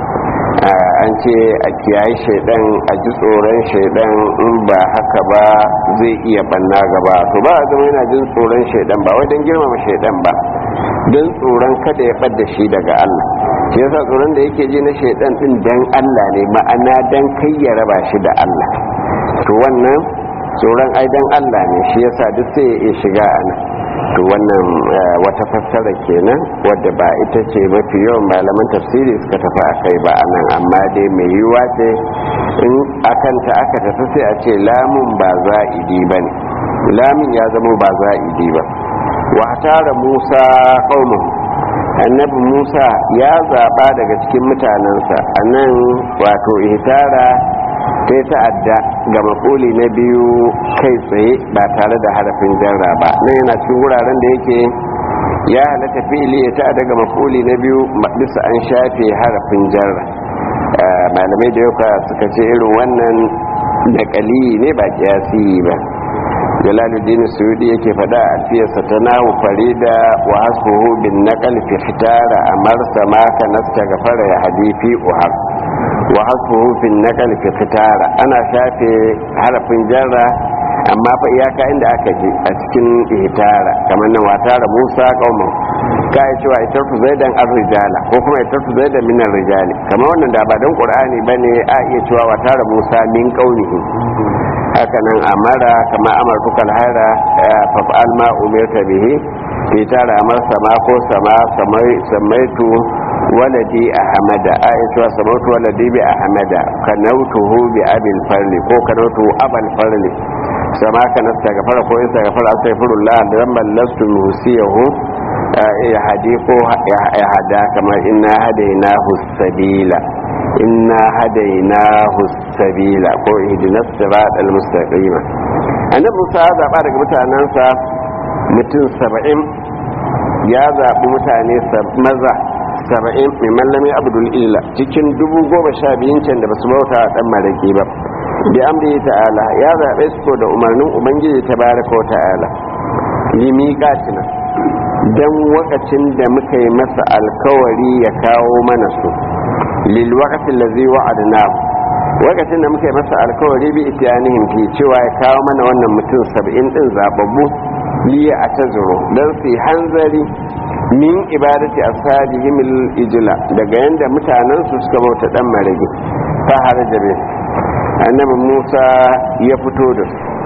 an ce a kiyaye shaidan a ji tsoron shaidan in ba haka ba zai iya banna gaba to ba a zama yana jin tsoron shaidan ba wai don girmama shaidan ba don tsoron kada ya ɓadda shi daga Allah shi yasa tsoron da yake ji na shaidan din dan Allah ne ma'ana dan kai ya raba shi da Allah to wannan tsoron ai dan Allah ne shi yasa duk sai ya iya shiga ana to wannan wata fassara kenan wadda ba ita ce mafi yawan malaman tafsiri suka tafi a kai ba anan amma dai mai yiwuwa ce in akanta aka tafi sai a ce lamun ba za'idi ba ne lamun ya zama ba za'idi ba wa tara musa qaumahu annabi musa ya zaba daga cikin mutanensa a nan wato ihtara ta yi ta'adda ga makoli na biyu kai tsaye ba tare da harafin jarra ba nan yana cikin wuraren da yake ya halatta fili ya ta'adda ga makoli na biyu bisa an shafe harafin jarra malamai da yau suka ce irin wannan da kali ne ba kiyasi ba jalaluddin suyudi yake fada a alfiyarsa ta nahu farida wa hasbuhu bin naqal fi fitara amarsa ma ka nasta gafara ya hadifi uhar wa hasbuhu bin naqal fi fitara ana shafe harafin jarra amma fa iyaka inda aka ji a cikin ihtara kamar nan watara musa qauman ka yi cewa ita tu zaidan ar-rijala ko kuma ita tu zaidan min ar-rijali kamar wannan da ba dan qur'ani bane a iya cewa watara musa min qaunihi hakanan amara kama amartu kalhara faf'al ma umirta bihi fi tara amar sama ko sama samaitu waladi ahmada aisha samaitu waladi bi ahmada kanautuhu bi abil farli ko kanautu abal farli sama kana gafara ko in gafara astaghfirullah dan ballastu musiyahu ya hadi ko ya hada kamar inna hadainahu sabila inna hadainahu sabila ko ihdinas siratal mustaqim annabi Musa ya zaba daga mutanansa mutum 70 ya zabi mutane maza 70 mai mallami abdul ila cikin dubu goma sha biyun can da basu bauta dan maraki ba bi amri ta'ala ya zabe su da umarnin ubangiji tabaraka wa ta'ala limiqatina dan wakacin da muka yi masa alkawari ya kawo mana su lilwakatin da zai wa'adna wakacin da muka yi masa alkawari bi itiyanihim fi cewa ya kawo mana wannan mutum saba'in din zababbu liya a tazuru don su hanzari min ibadati ashabihim ijla daga yanda mutanen su suka bauta dan marage ta harajabe annabi Musa ya fito da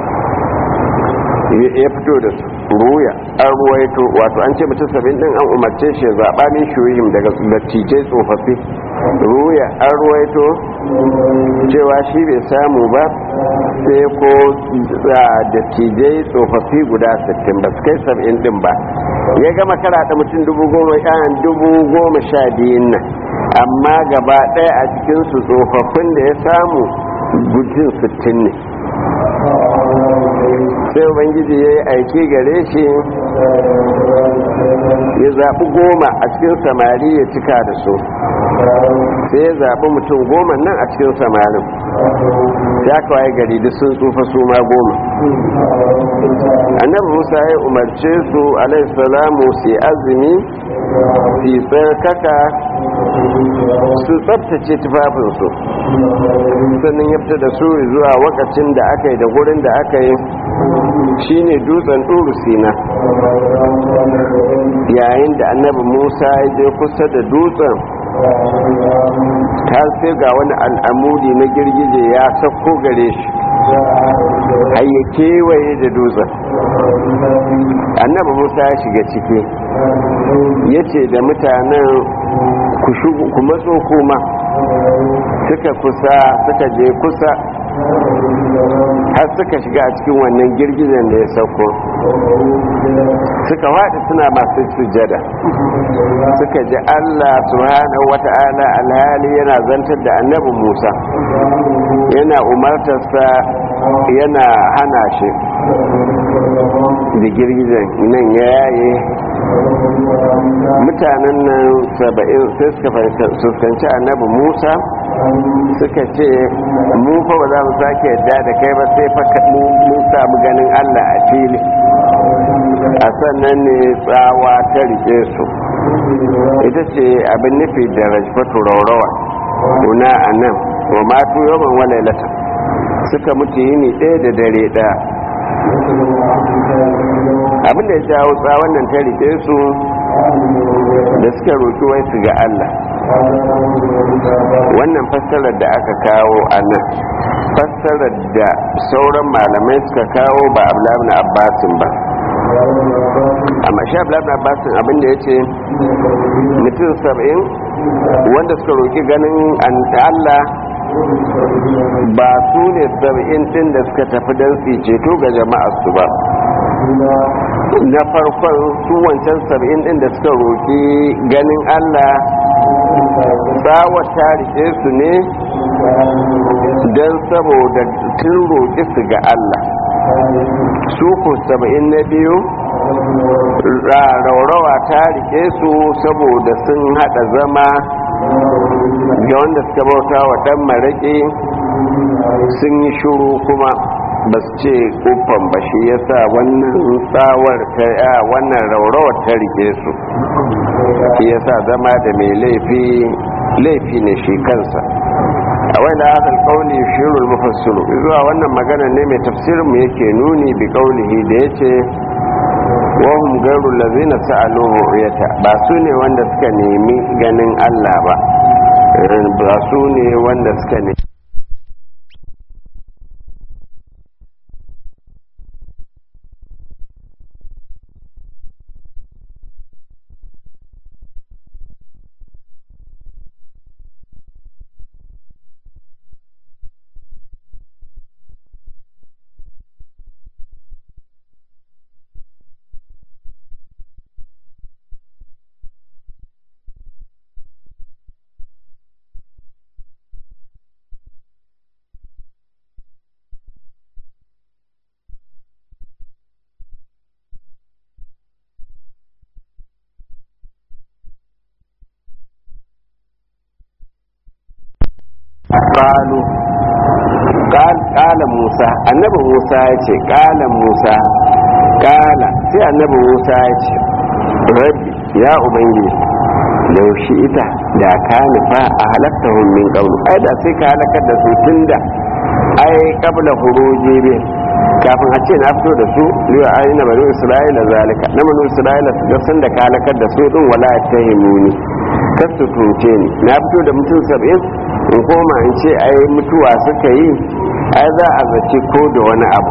ya fito da su ruya an ruwaito wato an ce mutum saba'in din an umarce shi zaɓa min shuhim daga dattijai tsofaffi ruya an ruwaito cewa shi bai samu ba sai ko dattijai tsofaffi guda 60 ba su kai saba'in din ba ya gama karaɗa mutum dubu goma sha dubu goma sha biyun nan amma gaba ɗaya a cikinsu tsofaffin da ya samu gujin 60 ne sai ubangiji ya yi aiki gare shi ya zaɓi goma a cikin samari ya cika da su sai ya zaɓi mutum goma nan a cikin samarin ya kawai gari duk sun tsufa su ma goma annabi musa ya umarce su alaihissalamu su yi azumi su yi tsarkaka su tsabtace tufafinsu sannan ya fita da su zuwa wakacin da aka yi da gurin da aka yi shine dutsen ɗuru sina yayin da annabi musa ya je kusa da dutsen ta sai ga wani al'amudi na girgije ya sauko gare shi har ya kewaye da dutsen annabi musa ya shiga ciki ya ce da mutanen ku matso kuma suka kusa suka je kusa har suka shiga a cikin wannan girgijen da ya sauko suka waɗi suna masu sujada suka ji allah subhanahu wata'ala alhali yana zantar da annabi musa yana umartarsa yana hana shi da girgijen nan ya yaye mutanen nan saba'in sai suka fuskanci annabi musa suka ce mu fa ba za mu sake yadda da kai ba sai fa mun samu ganin allah a fili a sannan ne tsawa ta rike su ita ce abin nufi da rajfatu raurawa kuna a nan wa matu yawan walailata suka mutu yini ɗaya da dare ɗaya abin da ya jawo tsawon nan ta rike su da suka roƙi wai su ga Allah wannan fassarar da aka kawo a nan fassarar da sauran malamai suka kawo ba abu na abbasin ba amma shi abu na abbasin abin da ya ce mutum saba'in wanda suka roƙi ganin Allah ba su ne saba'in ɗin da suka tafi don su ceto ga jama'ar su ba na farkon su wancan saba'in ɗin da suka roƙi ganin Allah tsawar ta rike su ne don saboda tun roƙi su ga Allah su ku saba'in na biyu raurawa ta rike su saboda sun haɗa zama ga wanda suka bauta wa ɗan maraƙi sun yi shuru kuma ba su ce kufan ba shi ya sa wannan tsawar ta ya wannan raurawar ta rike su shi ya sa zama da mai laifi laifi ne shi kansa a wani hadal kauli shirul mufassiru zuwa wannan magana ne mai tafsirin mu yake nuni bi kaulihi da yace wahum gairu lazina sa'alu ru'yata ba su ne wanda suka nemi ganin Allah ba ba su ne wanda suka nemi qalu qala musa annabi musa ya ce qala musa qala sai annabi musa ya ce rabbi ya ubangiji laushi ita da ka nufa a halatta min qawlu ai da sai ka halakar da su tunda ai qabla huruji bi kafin a ce na fito da su liwa ayi na bani isra'ila zalika na bani isra'ila su ga san da ka halakar da su din wala tahimuni kar su tunce ni na fito da mutum sab'in in koma in ce ai mutuwa suka yi ai za a zace ko da wani abu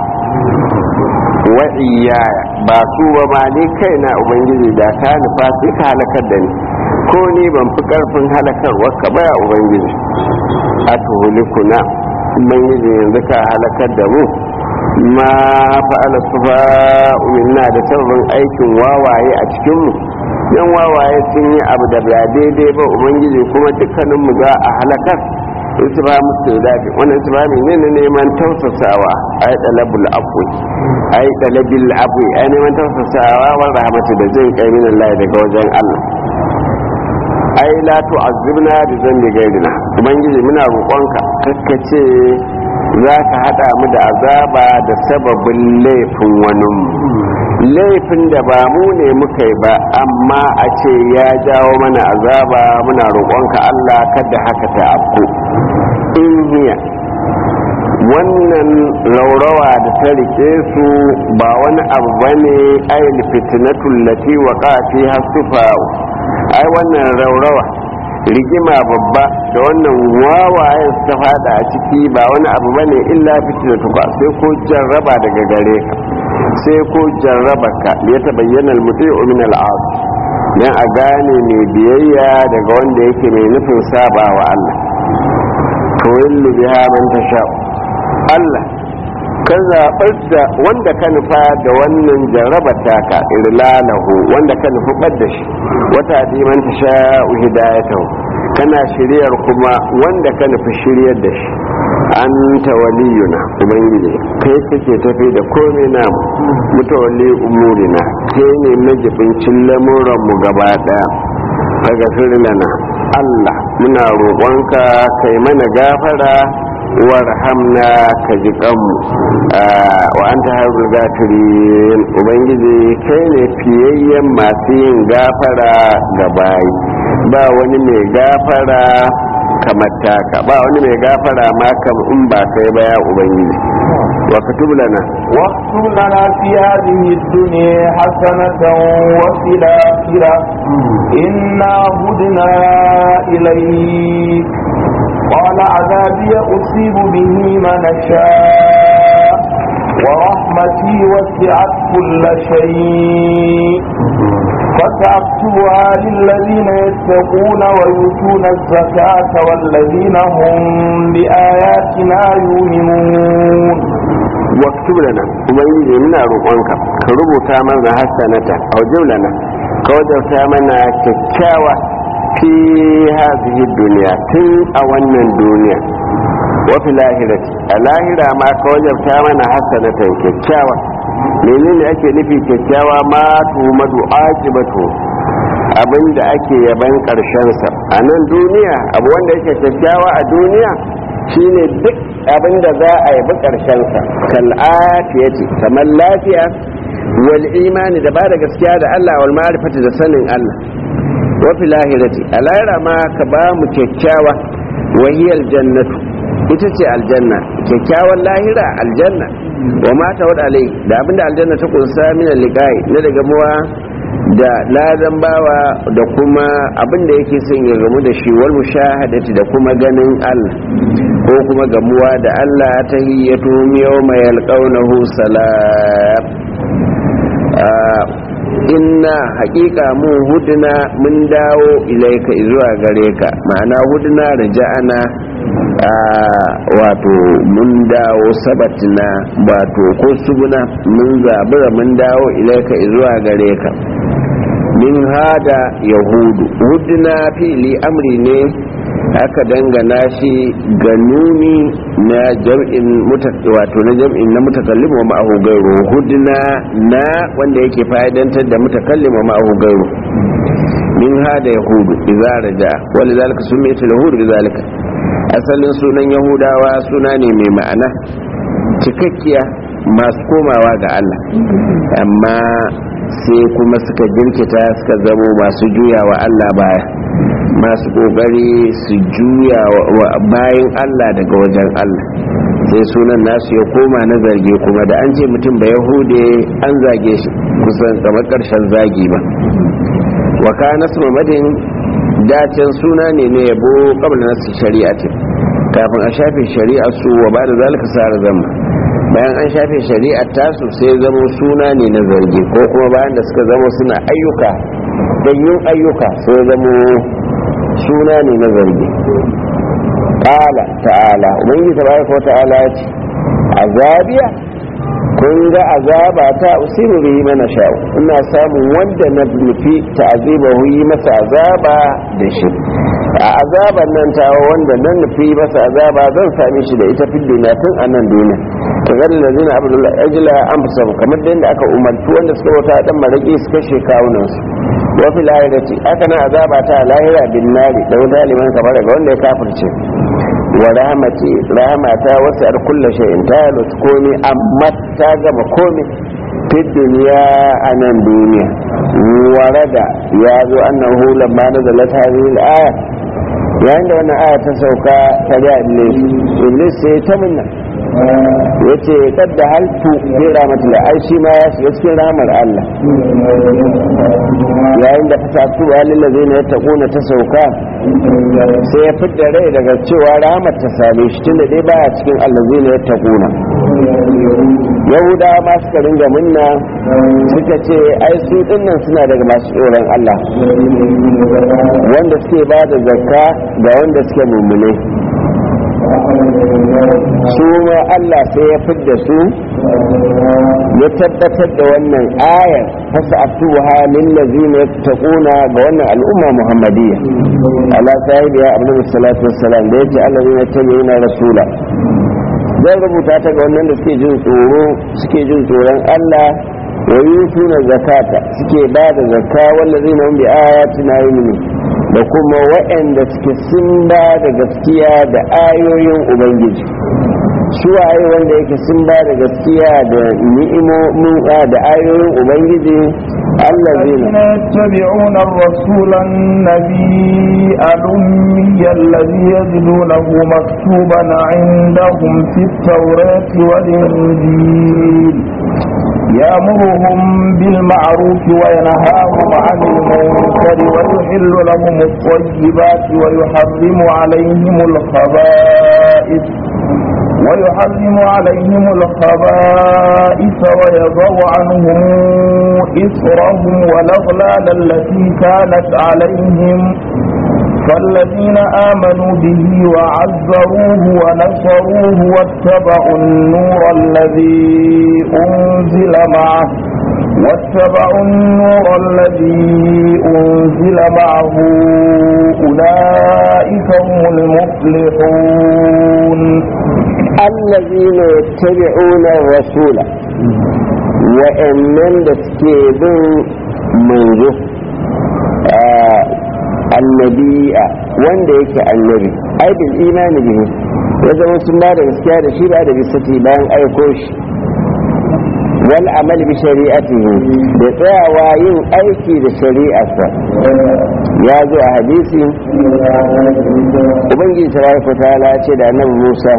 wa iyaya ba su ba ma ni kaina ubangiji da ka nufa sai ka halakar da ni ko ni ban fi karfin halakarwa ka baya ubangiji a tuhulikuna ubangiji yanzu ka halakar da mu ma fa'ala sufa minna da sababin aikin wawaye a cikinmu yan wawaye sun yi abu da ba daidai ba ubangiji kuma dukkaninmu za a halakar su ba musu dafi wannan su ba ne na neman tausasawa a yi ɗalabul abu a yi ɗalabil abu a neman tausasawa wa rahmatu da jin kai min Allah daga wajen Allah ai la tu'azzibna bi zambi gairina ubangiji muna roƙonka kakkace za ka haɗa mu da azaba da sababin laifin wani laifin da ba mu ne muka yi ba amma a ce ya jawo mana azaba muna roƙonka Allah kada haka ta afku in hiya wannan laurawa da ta rike su ba wani abu bane ayin fitnatul lati waqa fiha sufa'u ai wannan raurawa rigima babba da wannan wawayen ta fada a ciki ba wani abu bane illa fitina tuka sai ko jarraba daga gare ka sai ko jarraba ka ya tabayyana al-muti'u min al-'as dan a gane mai biyayya daga wanda yake mai nufin saba wa Allah to yallu biha man tasha Allah ka zaɓar da wanda ka nufa da wannan jarrabar taka irlalahu wanda ka nufi ɓad da shi wata diman ta sha hidayatahu kana shiryar kuma wanda ka nufi shiryar da shi an tawaliyuna ubangiji kai kake tafi da komai namu mutawalli umurina kai ne majibincin lamuranmu gaba daya daga lana Allah muna roƙonka kai mana gafara warhamna ka ji kanmu wa anta harzul gafirin ubangiji kai ne fiyayyen masu yin gafara ga bayi ba wani mai gafara kamar taka ba wani mai gafara ma kam in ba kai ba ya ubangiji wa katub lana واكتب لنا في هذه الدنيا حسنة وفي الآخرة إنا هدنا إليك قال عذابي أصيب به من شاء ورحمتي وسعت كل شيء فسأكتبها للذين يتقون ويؤتون الزكاة والذين هم بآياتنا يؤمنون waktub lana ubangiji muna roƙonka ka rubuta mana hasanata a lana ka wajauta mana kyakkyawa fi hazihi duniya tun a wannan duniya wa fi lahirati a lahira ma ka wajauta mana hasanatan kyakkyawa menene ake nufi kyakkyawa ma tuhumadu aqibatu abinda ake yaban karshensa a nan duniya abu wanda yake kyakkyawa a duniya shine duk abin da za a yabi ƙarshensa kal'afiya ce kamar lafiya wal imani da ba da gaskiya da Allah wal ma'rifati da sanin Allah wa fil lahirati a lahira ma ka ba mu kyakkyawa wahiyar jannatu ita ce aljanna kyakkyawan lahira aljanna wa ma ta wada alai da abinda aljanna ta kunsa min liqai na daga muwa da ladan bawa da kuma abin da yake son ya gamu da shi wal mushahadati da kuma ganin Allah ko kuma gamuwa da Allah ta hiyyatu yawma yalqawnahu salam inna haƙiƙa mu huduna mun dawo ilaika zuwa gare ka ma'ana huduna raja'ana wato mun dawo sabatina wato ko subuna mun zabura mun dawo ilaika zuwa gare ka min hada yahudu huduna fili amri ne aka dangana shi ga nuni na jam'in wato na jam'in na mutakallim wa ma'ahu gairu hudna na wanda yake fa'idantar da mutakallim wa ma'ahu gairu min hada yahudu idza raja wal zalika sumiyat yahudu bizalika asalin sunan yahudawa suna ne mai ma'ana cikakkiya masu komawa ga Allah amma sai kuma suka jirkita suka zamo masu juya wa Allah baya masu kokari su juya bayan Allah daga wajen Allah sai sunan nasu ya koma na zarge kuma da an ce mutum ba yahude an zage shi kusan kamar karshen zagi ba wa kana madin dacen suna ne na yabo kabla nasu shari'ati kafin a shafe shari'a su wa ba da zalika sa zama bayan an shafe shari'ar tasu sai zamo suna ne na zargi ko kuma bayan da suka zamo suna ayyuka yin ayyuka sai zamo suna ne na zargi ƙala ta'ala ubangiji tabaraka ta'ala ya ce azabiya kun ga azaba ta usiru bihi mana sha'u ina samun wanda na nufi ta'azibahu yi masa azaba da shi a azaban nan ta wanda nan nufi masa azaba zan same shi da ita fil duniya tun a nan duniya ta gani da zina abdullahi ajila an fi kamar da yadda aka umarci wanda suka wata dan maraki su kashe kawunansu wa fil lahirati aka na azaba ta lahira bin nari da wata liman kamar ga wanda ya kafirce wa rahmati rahmata wasu ar kulla shay'in ta yalutu komi amma ta gama komi fi duniya a nan duniya warada ya zo annahu lamma nazalat hadhihi al-aya yayin da wannan aya ta sauka ta ga iblis iblis sai ta munna yace kadda haltu bi rahmatillah ai shi ma ya shiga cikin rahmar Allah yayin da fasatu halin ladina yattaquna ta sauka sai ya fidda rai daga cewa rahmar ta same shi tunda dai baya cikin allazina yattaquna yahudawa ma suka ringa munna suka ce ai su dinnan suna daga masu tsoron Allah wanda suke ba da zakka ga wanda suke mummune su ma Allah sai ya fidda su ya tabbatar da wannan ayar fasa atuha lillazina yattaquna ga wannan al'umma muhammadiyya ala sahibiya abdul salatu wassalam da yace allazina yattabi'una rasula zan rubuta ta ga wannan da suke jin tsoro suke jin tsoron Allah wa yutuna zakata suke ba da zakka wallazina hum bi ayatina yu'minun da kuma waɗanda suke sun ba da gaskiya da ayoyin ubangiji su waye wanda yake sun ba da gaskiya da ni'imomin da ayoyin ubangiji الذين يتبعون الرسول النبي الأمي الذي يجدونه مكتوبا عندهم في التوراة والإنجيل يأمرهم بالمعروف وينهاهم عن المنكر ويحل لهم الطيبات ويحرم عليهم الخبائث ويحرم عليهم الخبائث ويضع عنهم إثرهم والأغلال التي كانت عليهم فالذين آمنوا به وعزروه ونصروه واتبعوا النور الذي أنزل معه واتبعوا النور الذي أنزل معه أولئك هم المفلحون الذين يتبعون الرسول وإنن تسكيبون منذ annabi'a wanda yake annabi ai bil imani bihi ya zama sun ba da gaskiya da shi ba da bisati bayan aiko shi wal amal bi shari'atihi da tsayawa yin aiki da shari'arsa ya zo a hadisi ubangiji tabaraka ta'ala ce da annabi Musa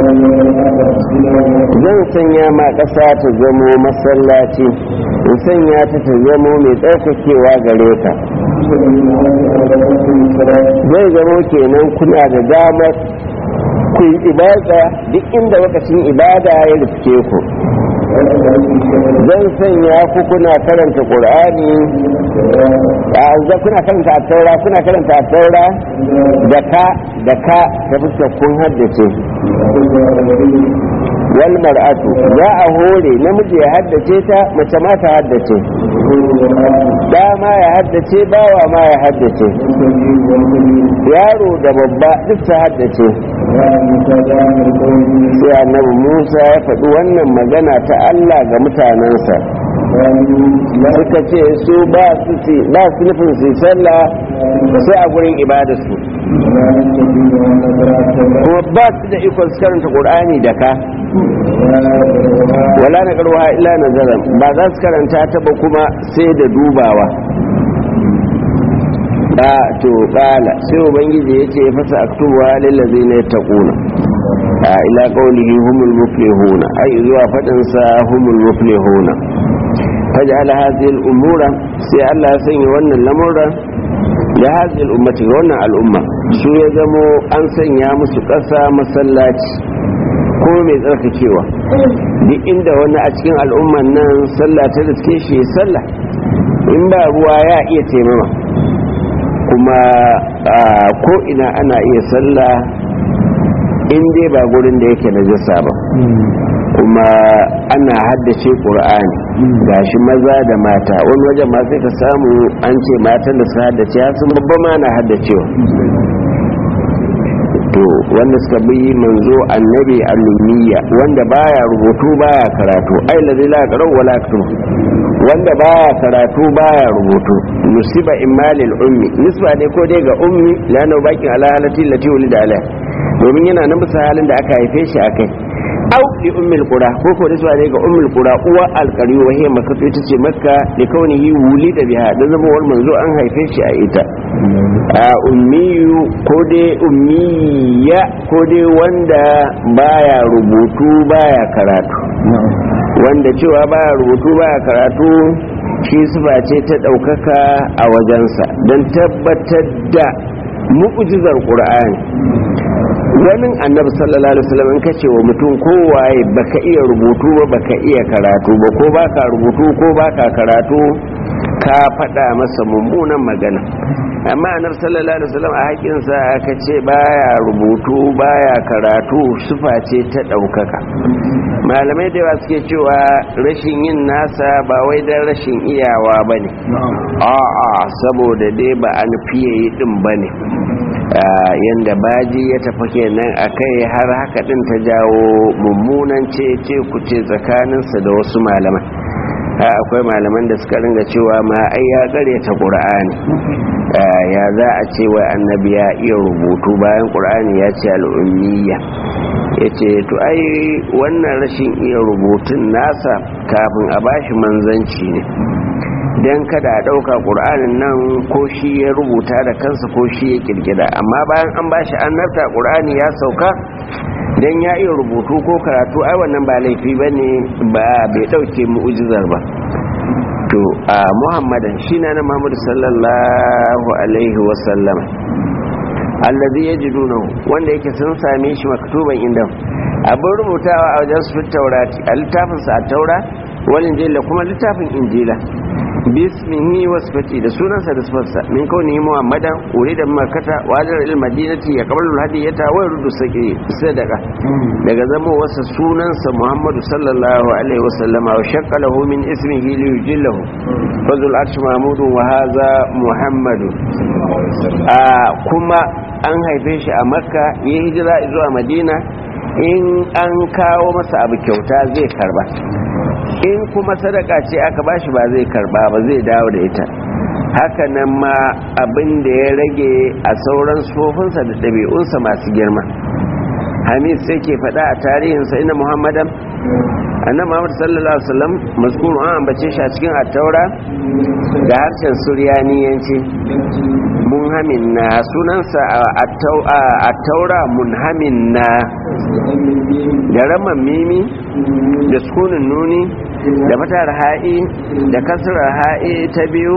zan sanya ma ƙasa ta zamo masallaci in sanya ta ta zamo mai tsarkakewa gare ka zai zamo kenan kuna da damar ku yi ibada duk inda lokacin ibada ya riske ku zan sanya ku kuna karanta ƙur'ani a kuna karanta a taura kuna karanta a taura da ka da ka ta fuskar kun haddace wal mar'atu za a hore namiji ya haddace ta mace ma ta haddace da ma ya haddace bawa ma ya haddace yaro da babba duk ta haddace sai annabi musa ya faɗi wannan magana ta allah ga mutanensa suka ce su ba su nufin su sallah sai a gurin ibadarsu kuma ba su da ikon su karanta ƙur'ani da ka wala na ƙarwa illa nazaran ba za su karanta ta ba kuma sai da dubawa da to kala sai ubangiji ya ce fasa aktubuwa lillazi ne ta kuna a ila qawlihi humul muflihuna ai zuwa fadin sa humul muflihuna faj'ala hadhihi al-umura sai Allah ya sanya wannan lamura da hadhihi al-ummati wannan al'umma su ya zamo an sanya musu ƙasa masallaci ko mai tsarkakewa duk inda wani a cikin al'umman nan sallah ta riske shi sallah in ba ruwa ya iya taimama kuma ko ina ana iya sallah in dai ba gurin da yake najasa ba kuma ana haddace ƙur'ani gashi maza da mata wani wajen ma sai ka samu an ce matan da su haddace su babba ma na haddacewa to wanda suka bi manzo annabi alummiya wanda baya rubutu baya karatu ai lazi la qara'u wala yaktub wanda baya karatu baya rubutu nusiba imalil ummi nisba ne ko dai ga ummi lana bakin ala halati lati ulida ala domin yana nan bisa halin da aka haife shi akai au li ummil qura ko ko nisba ne ga ummul qura uwa alqari wa hiya makka ita ce makka li kaunihi wulida biha da zama wal manzo an haife shi a ita a ummiyu ko dai ummiya ko dai wanda baya rubutu baya karatu wanda cewa baya rubutu baya karatu shi sufa ce ta ɗaukaka a wajensa don tabbatar da mu'ujizar ƙur'ani wani annabi sallallahu alaihi wasallam in kace wa mutum kowaye baka iya rubutu ba baka iya karatu ba ko baka rubutu ko baka karatu ka faɗa masa mummunan magana amma anar sallallahu alaihi wasallam a haƙinsa aka ce baya rubutu baya karatu sufa ce ta ɗaukaka malamai da yawa suke cewa rashin yin nasa ba wai don rashin iyawa ba ne a'a saboda dai ba an fiye yi ɗin ba ne yadda baji ya tafi kenan a kai har haka ɗin ta jawo mummunan ce ce ku ce tsakaninsa da wasu malaman akwai malaman da suka ringa cewa ma ai ya ta qur'ani ya za a ce wai annabi ya iya rubutu bayan qur'ani ya ce al'ummiya yace to ai wannan rashin iya rubutun nasa kafin a bashi manzanci ne dan kada a dauka qur'anin nan ko shi ya rubuta da kansa ko shi ya kirkira amma bayan an bashi annabta qur'ani ya sauka dan ya iya rubutu ko karatu ai wannan ba laifi bane ba bai dauke mu'jizar ba to a muhammadan shi na na muhammadu sallallahu alaihi wasallam allazi yajidunahu wanda yake sun same shi maktuban inda abin rubutawa a wajen su taurati a littafin sa a taura wal injila kuma littafin injila bismihi wasfati da sunansa da sifarsa min kauni muhammadan urida makkata wajar il madinati ya qablu hadiyata wa yurdu saki sadaka daga zama wasa sunansa muhammadu sallallahu alaihi wasallam wa shaqalahu min ismihi li yujillahu fazul arsh mahmudu wa hadha muhammadu a kuma an haife shi a makka ya hijira zuwa madina in an kawo masa abu kyauta zai karba in kuma sadaka ce aka bashi ba zai karba ba zai dawo da ita haka nan ma abin da ya rage a sauran sofinsa da ɗabi'unsa masu girma hamid sai ke faɗa a tarihinsa ina muhammadan annan muhammad sallallahu alaihi wasallam mazkuru an ambace shi a cikin attaura da harshen suryaniyanci munhamin na sunansa a taura munhamin na da raman mimi da sukunin nuni da fatar ha'i da kasirar ha'i ta biyu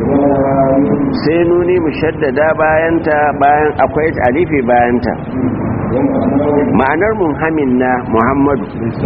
sai nuni mushaddada bayanta bayan akwai alifi bayanta ma'anar munhamin na muhammadu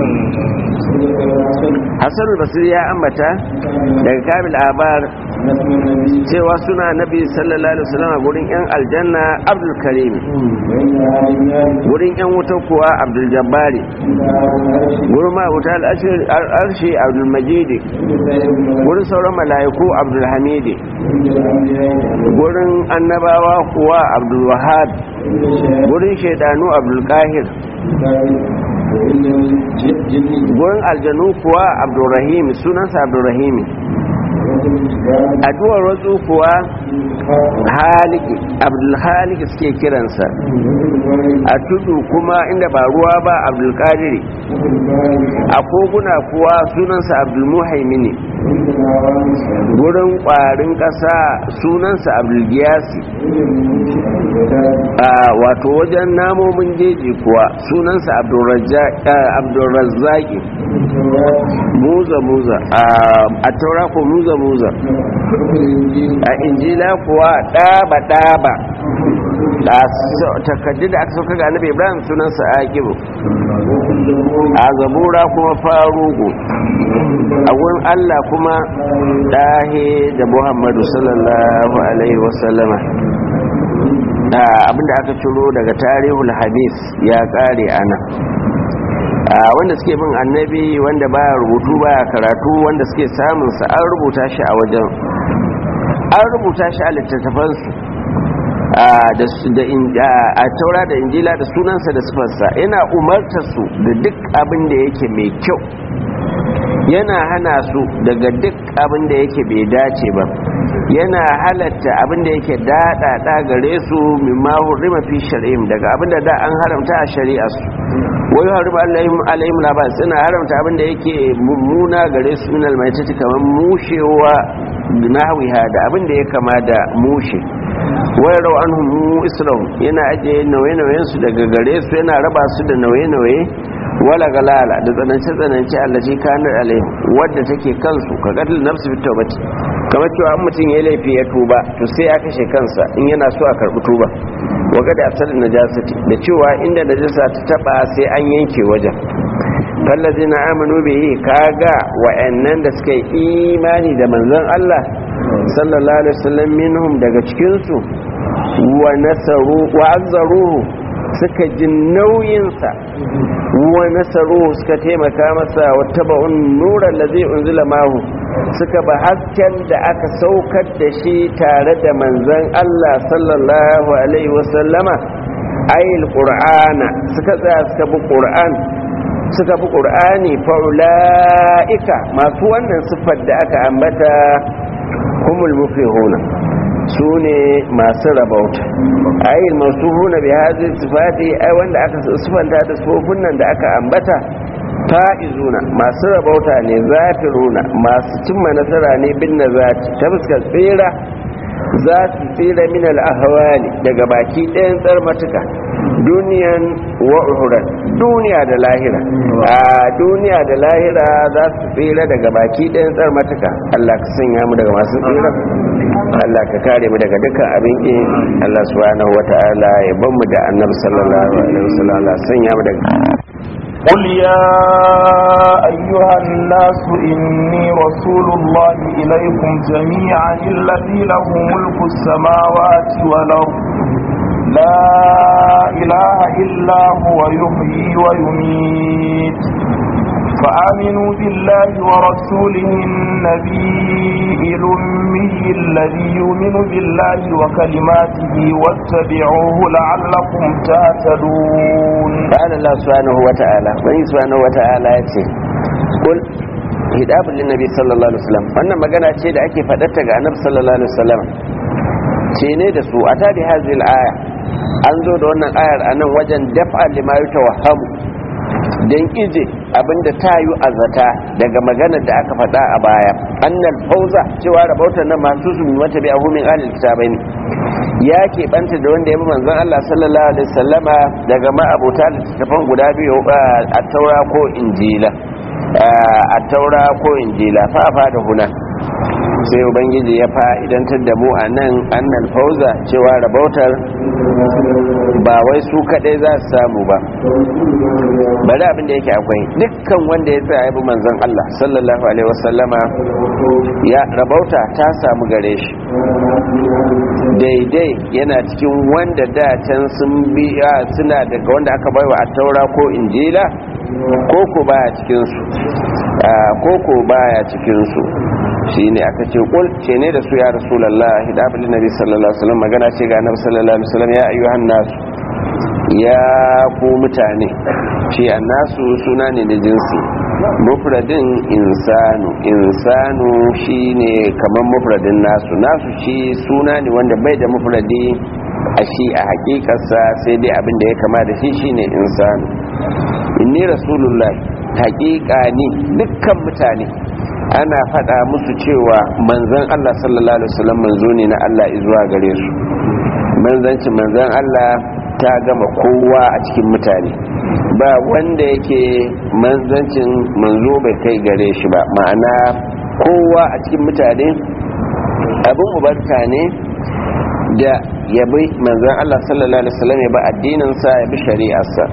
hassan basir ya ambata daga kabil abar cewa suna nabi sallallahu alaihi wasallam a gurin yan aljanna abdul karim gurin yan wuta kuwa abdul jabbari gurin ma wuta al'arshi abdul majidi gurin sauran mala'iku abdul hamidi gurin annabawa kuwa abdul wahab gurin shaidanu abdul kahir gurin aljanu kuwa abdulrahim sunansa abdulrahim addu'ar wasu kuwa haliki abdulhaliki suke kiransa a tudu kuma inda ba ruwa ba abdulkadiri a koguna kuwa sunansa abdulmuhaimini gurin kwarin kasa sunansa abdulgiyasi wato wajen namomin jeji kuwa sunansa abdulrazzaki muza muza a taura ko muza muza a injila kuwa ɗaba ɗaba takaddi da aka sauka ga annabi ibrahim sunansa akibu a zabura kuma farugu a wurin allah kuma ɗahe da muhammadu sallallahu alaihi wasallama abinda aka ciro daga tarihul hadis ya ƙare ana wanda suke bin annabi wanda baya rubutu baya karatu wanda suke samun sa an rubuta shi a wajen an rubuta shi a littattafansu a taura da injila da sunansa da sifarsa yana umarta su da duk abin da yake mai kyau yana hana su daga duk abin da yake bai dace ba yana halatta abin da yake daɗaɗa gare su mimma hurrima fi shari'im daga abin da da an haramta a shari'a su wai harba alayhim labas suna haramta abin da yake mummuna gare su min almaitati kamar mushewa nahwiha da abin da ya kama da mushe wai rau an humu isra'u yana ajiye nauye-nauyen su daga gare su yana raba su da nauye-nauye wala galala da tsanance-tsanance allaci kanar alayhim wadda take kansu ka gadil nafsu fi taubati kamar cewa an mutum ya laifi ya tuba to sai ya kashe kansa in yana so a karbi tuba waga da asalin najasati da cewa inda najasa ta taba sai an yanke wajen fallazi na amanu bihi kaga wa'annan da suka yi imani da manzon Allah sallallahu alaihi wasallam minhum daga cikin su wa nasaru wa azzaruhu suka ji nauyinsa wa nasaru suka taimaka masa wa taba'un nuran da zai unzila mahu suka ba hasken da aka saukar da shi tare da manzan Allah sallallahu alaihi wasallama ayil qur'ana suka tsaya suka bi qur'an suka bi qur'ani fa ulaika masu wannan siffar da aka ambata humul muflihuna su ne masu rabauta ayin masu huna bi hazi sifati ai wanda aka sifanta da sufofin nan da aka ambata fa'izuna masu rabauta ne zafiruna masu cimma nasara ne bin nazati ta fuskar tsira za su tsira min al'ahawali daga baki ɗayan tsarmatuka duniyan wa uhuran duniya da lahira a duniya da lahira za su tsira daga baki ɗayan tsarmatuka Allah ka sanya mu daga masu tsira Allah ka kare mu daga dukkan abin ki Allah subhanahu wata'ala ya ban mu da annabi sallallahu alaihi wasallam Allah sanya mu daga قل يا أيها الناس إني رسول الله إليكم جميعا الذي له ملك السماوات والأرض لا إله إلا هو يحيي ويميت فآمنوا بالله ورسوله النبي الأمي الذي يؤمن بالله وكلماته واتبعوه لعلكم تهتدون قال الله سبحانه وتعالى من سبحانه وتعالى يتي قل hidabun linnabi sallallahu alaihi wasallam wannan magana ce da ake faɗarta ga annabi sallallahu alaihi wasallam ce ne da su a tadi hazil aya an zo da wannan ayar a nan wajen daf'a lima yutawahhamu dan ije abinda ta yi azata daga maganar da aka faɗa a baya annal fauza cewa rabautar nan masu su mata bi ahu min ahlil kitabai ne ya keɓanta da wanda ya bi manzon Allah sallallahu alaihi wasallama daga ma'abota littattafan guda biyu a taura ko injila a taura ko injila fa fa da huna sai ubangiji ya fa'idantar da mu a nan annal fauza cewa rabautar ba wai su kadai za su samu ba bari abin da yake akwai dukkan wanda ya tsaya bi manzon Allah sallallahu alaihi wasallama ya rabauta ta samu gare shi daidai yana cikin wanda da can sun biya suna daga wanda aka baiwa a taura ko injila koko baya cikinsu koko baya cikinsu shi ne aka ce kul ce ne da su ya rasulallah hidabin nabi sallallahu alaihi wasallam magana ce ga annabi sallallahu alaihi wasallam ya ayyuhan nasu ya ku mutane shi annasu suna ne da jinsi mufradin insanu insanu shine kamar mufradin nasu nasu shi suna ne wanda bai da mufradi a shi a hakikarsa sai dai abin da ya kama da shi shine insanu inni rasulullahi hakika ni dukkan mutane ana faɗa musu cewa manzon Allah sallallahu alaihi wasallam manzo ne na Allah zuwa gare su manzanci manzon Allah ta gama kowa a cikin mutane ba wanda yake manzancin manzo bai kai gare shi ba ma'ana kowa a cikin mutane abin ubarka ne da ya bi manzan Allah sallallahu alaihi wasallam ya bi addininsa ya bi shari'arsa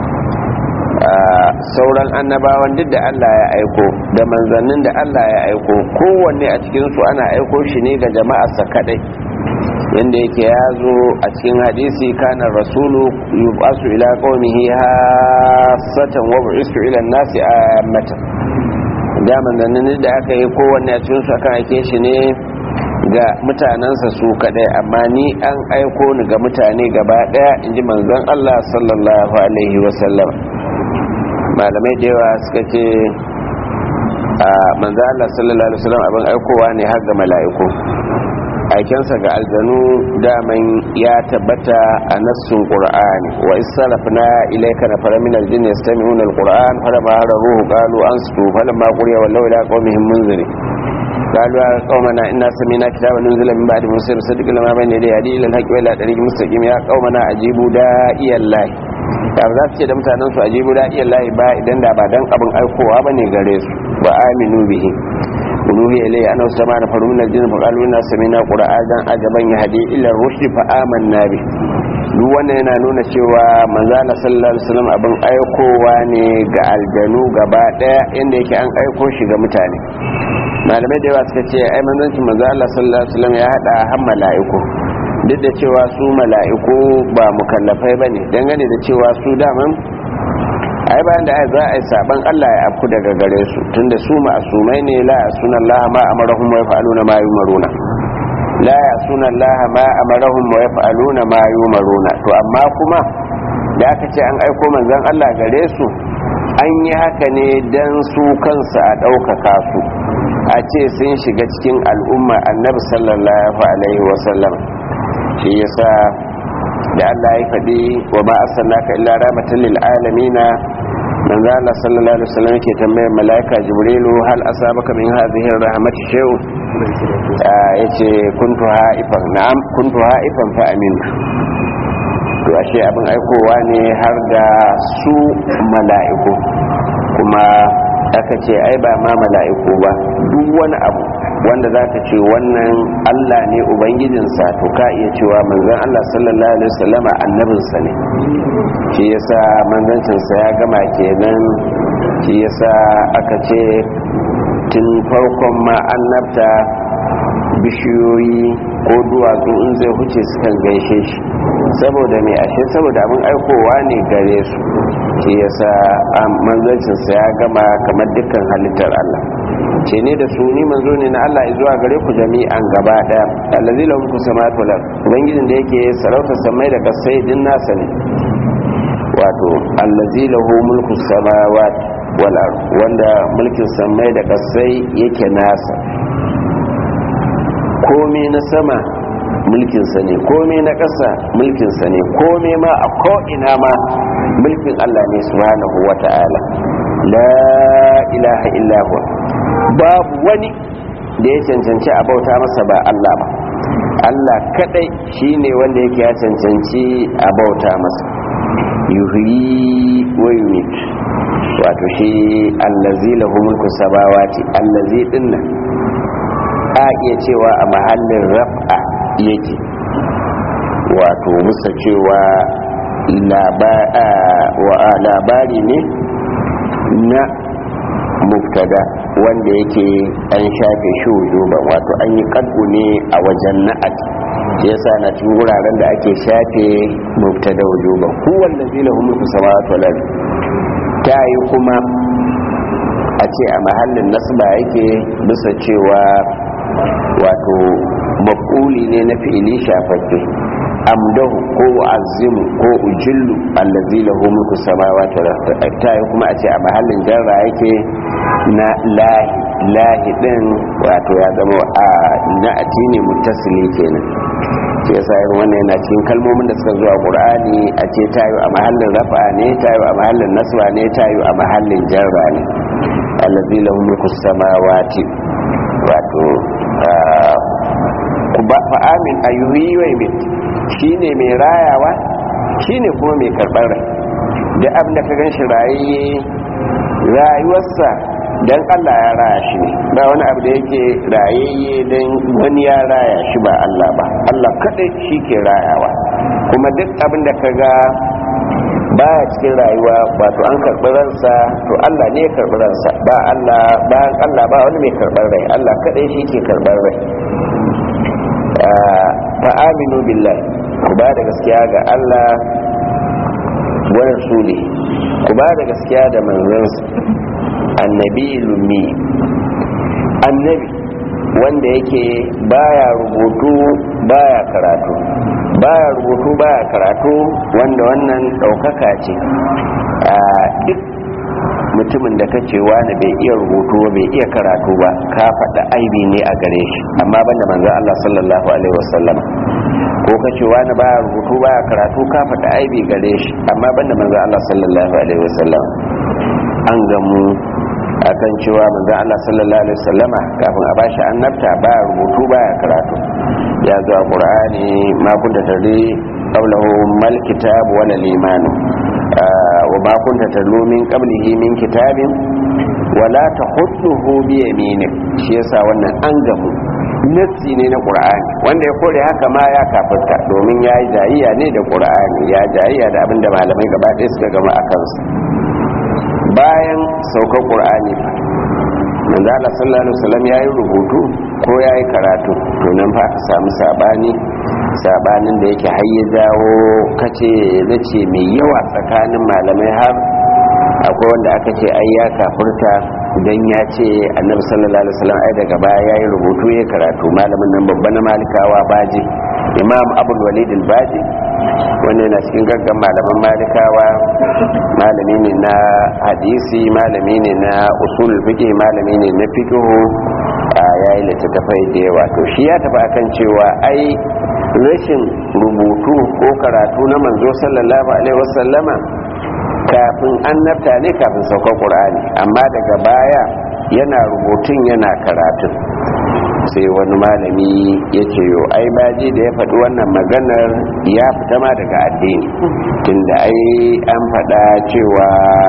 sauran annabawan duk da Allah ya aiko da manzannin da Allah ya aiko kowanne a cikinsu ana aiko shi ne ga jama'arsa kadai yanda yake ya zo a cikin hadisi kana rasulu yubasu ila qaumihi hasatan wa bu'istu ila nasi ammatan da manzannin da aka yi kowanne a cikin su akan aike shi ne ga mutanensa su kadai amma ni an aiko ni ga mutane gaba daya inji manzon Allah sallallahu alaihi wasallam malamai da yawa suka ce a manzon Allah sallallahu alaihi wasallam abin aikowa ne har ga mala'iku aikensa ga aljanu daman ya tabbata a nassun qur'ani wa isarafna ilayka nafara min aljinn yastami'una alquran falamma ruhu qalu ansitu falamma quriya wallaw ila qaumihim munziri قالوا يا قومنا إنا سمينا كتابا نزل من بعد موسى يصدق لما بين يديه هدي إلى الحق وإلى طريق مستقيم يا قومنا أجيبوا داعي الله da za su ce da mutanen su ajibu da iya layi ba idan da ba dan abin aikowa ba ne gare su ba aminu bihi uluhi ilayhi ana sama da faru min aljinn fa qalu inna sami'na qur'anan ajaban yahdi ila rushd fa amanna bi duk wannan yana nuna cewa manzo Allah sallallahu alaihi wasallam abin aikowa ne ga aljanu gaba daya inda yake an aiko shi ga mutane malamai da yawa suka ce ai manzancin manzo Allah sallallahu alaihi wasallam ya hada har mala'iku duk da cewa su mala'iku ba mukallafai bane dangane da cewa su daman ai bayan da za a yi saban Allah ya afku daga gare su tunda su ma'asumai ne la yasuna Allah ma amarahum wa yaf'aluna ma yumaruna la yasuna Allah ma amarahum wa yaf'aluna ma yumaruna to amma kuma da aka ce an aiko manzon Allah gare su an yi haka ne dan su kansu a ɗaukaka su a ce sun shiga cikin al'umma annabi sallallahu alaihi wasallam shi yasa da Allah ya faɗi wa ma arsalnaka illa rahmatan lil alamin manzo Allah sallallahu alaihi wasallam yake tambayar malaika jibrilu hal asabaka min hadhihi rahmati shay'un yace kuntu haifan na'am kuntu haifan fa amin to ashe abin aikowa ne har da su mala'iku kuma aka ce ai ba ma mala'iku ba duk wani abu wanda za ka ce wannan Allah ne Ubangijinsa to ka iya cewa manzan Allah sallallahu Alaihi wasallama annabinsa ne shi yasa manzancinsa ya gama kenan shi yasa aka ce tun farkon ma annabta bishiyoyi ko duwatsu in zai huce sukan gaishe shi saboda mai ashe saboda abin aikowa ne gare su shi yasa manzancinsa ya gama kamar dukkan halittar Allah ce ne da su ni manzo ne na Allah zuwa gare ku jami'an gaba daya allazi lahu mulku samawati wal ard ubangijin da yake sarauta samai da kasai din nasa ne wato allazi lahu mulku samawati wal ard wanda mulkin samai da kasai yake nasa komai na sama mulkinsa ne komai na ƙasa mulkinsa ne komai ma a ko'ina ma mulkin Allah ne subhanahu wa ta'ala la ilaha illahu babu wani da ya cancanci a bauta masa ba Allah ba Allah kadai shine wanda yake ya cancanci a bauta masa yuhyi wa yumit wato shi allazi lahu mulku samawati allazi dinnan a iya cewa a mahallin raf'a yake wato musa cewa labari ne na mubtada wanda yake an shafe shi wujuba wato an yi kaddu ne a wajen na'at yasa na cikin wuraren da ake shafe mubtada wujuba huwan da zila hu mulku samawati wal ardi ta yi kuma a ce a mahallin nasba yake bisa cewa wato maf'uli ne na fi'ili shafaffe amdahu ko azimu ko ujillu allazi lahu mulku samawati wal ardi ta yi kuma a ce a mahallin jarra yake na lahi lahi din wato ya zama a na'ati ne muttasili kenan shi yasa irin wannan yana cikin kalmomin da suka zuwa qur'ani a ce tayo a mahallin rafa ne tayo a mahallin nasba ne tayo a mahallin jarra ne allazi lahu mulku samawati wato fa amin ayyuhi wa yumit shine mai rayawa shine kuma mai karbar rai da abin da ka ganshi rayayye rayuwarsa dan Allah ya raya shi ne ba wani abu da yake rayayye dan wani ya raya shi ba Allah ba Allah kadai shi ke rayawa kuma duk abin da ka ga baya cikin rayuwa wato an karɓi ransa to Allah ne ya karɓi ransa ba Allah bayan Allah ba wani mai karɓar rai Allah kadai shi ke karɓar rai fa aminu billahi ku ba da gaskiya ga Allah wa rasuli ku ba da gaskiya da manzansa annabi lummi annabi wanda yake baya rubutu baya karatu baya rubutu baya karatu wanda wannan ɗaukaka ce a duk mutumin da kace wani bai iya rubutu ba bai iya karatu ba ka faɗa aibi ne a gare shi amma banda manzon Allah sallallahu alaihi wasallam ko kace wani baya rubutu baya karatu ka faɗa aibi gare shi amma banda manzon Allah sallallahu alaihi wasallam an gamu akan cewa manzon Allah sallallahu alaihi wasallama kafin a bashi annabta baya rubutu baya karatu ya zo a Qur'ani ma kunta tadri qawluhu mal kitab wala liman wa ma kunta tadlu min qablihi min kitabin wala tahudduhu bi yaminik shi yasa wannan an gamu nassi ne na qur'ani wanda ya kore haka ma ya kafirta domin ya yi jayayya ne da qur'ani ya jayayya da abinda malamai gaba ɗaya suka gama a kansu bayan saukar qur'ani manzo Allah sallallahu alaihi wasallam yayi rubutu ko yayi karatu to nan fa aka samu sabani sabanin da yake har ya jawo kace nace mai yawa tsakanin malamai har akwai wanda aka ce ai ya kafurta dan ya ce annabi sallallahu alaihi wasallam ai daga baya yayi rubutu ya karatu malamin nan babba na malikawa baji imam abul walid al-baji wanda yana cikin gaggan malaman malikawa malami ne na hadisi malami ne na usul fiqh malami ne na fiqh a yayi littattafai da yawa to shi ya tafi akan cewa ai rashin rubutu ko karatu na manzo sallallahu alaihi wasallama kafin annabta ne kafin saukar qur'ani amma daga baya yana rubutun yana karatun sai wani malami ya ce yo ai baji da ya faɗi wannan maganar ya fita ma daga addini tunda ai an faɗa cewa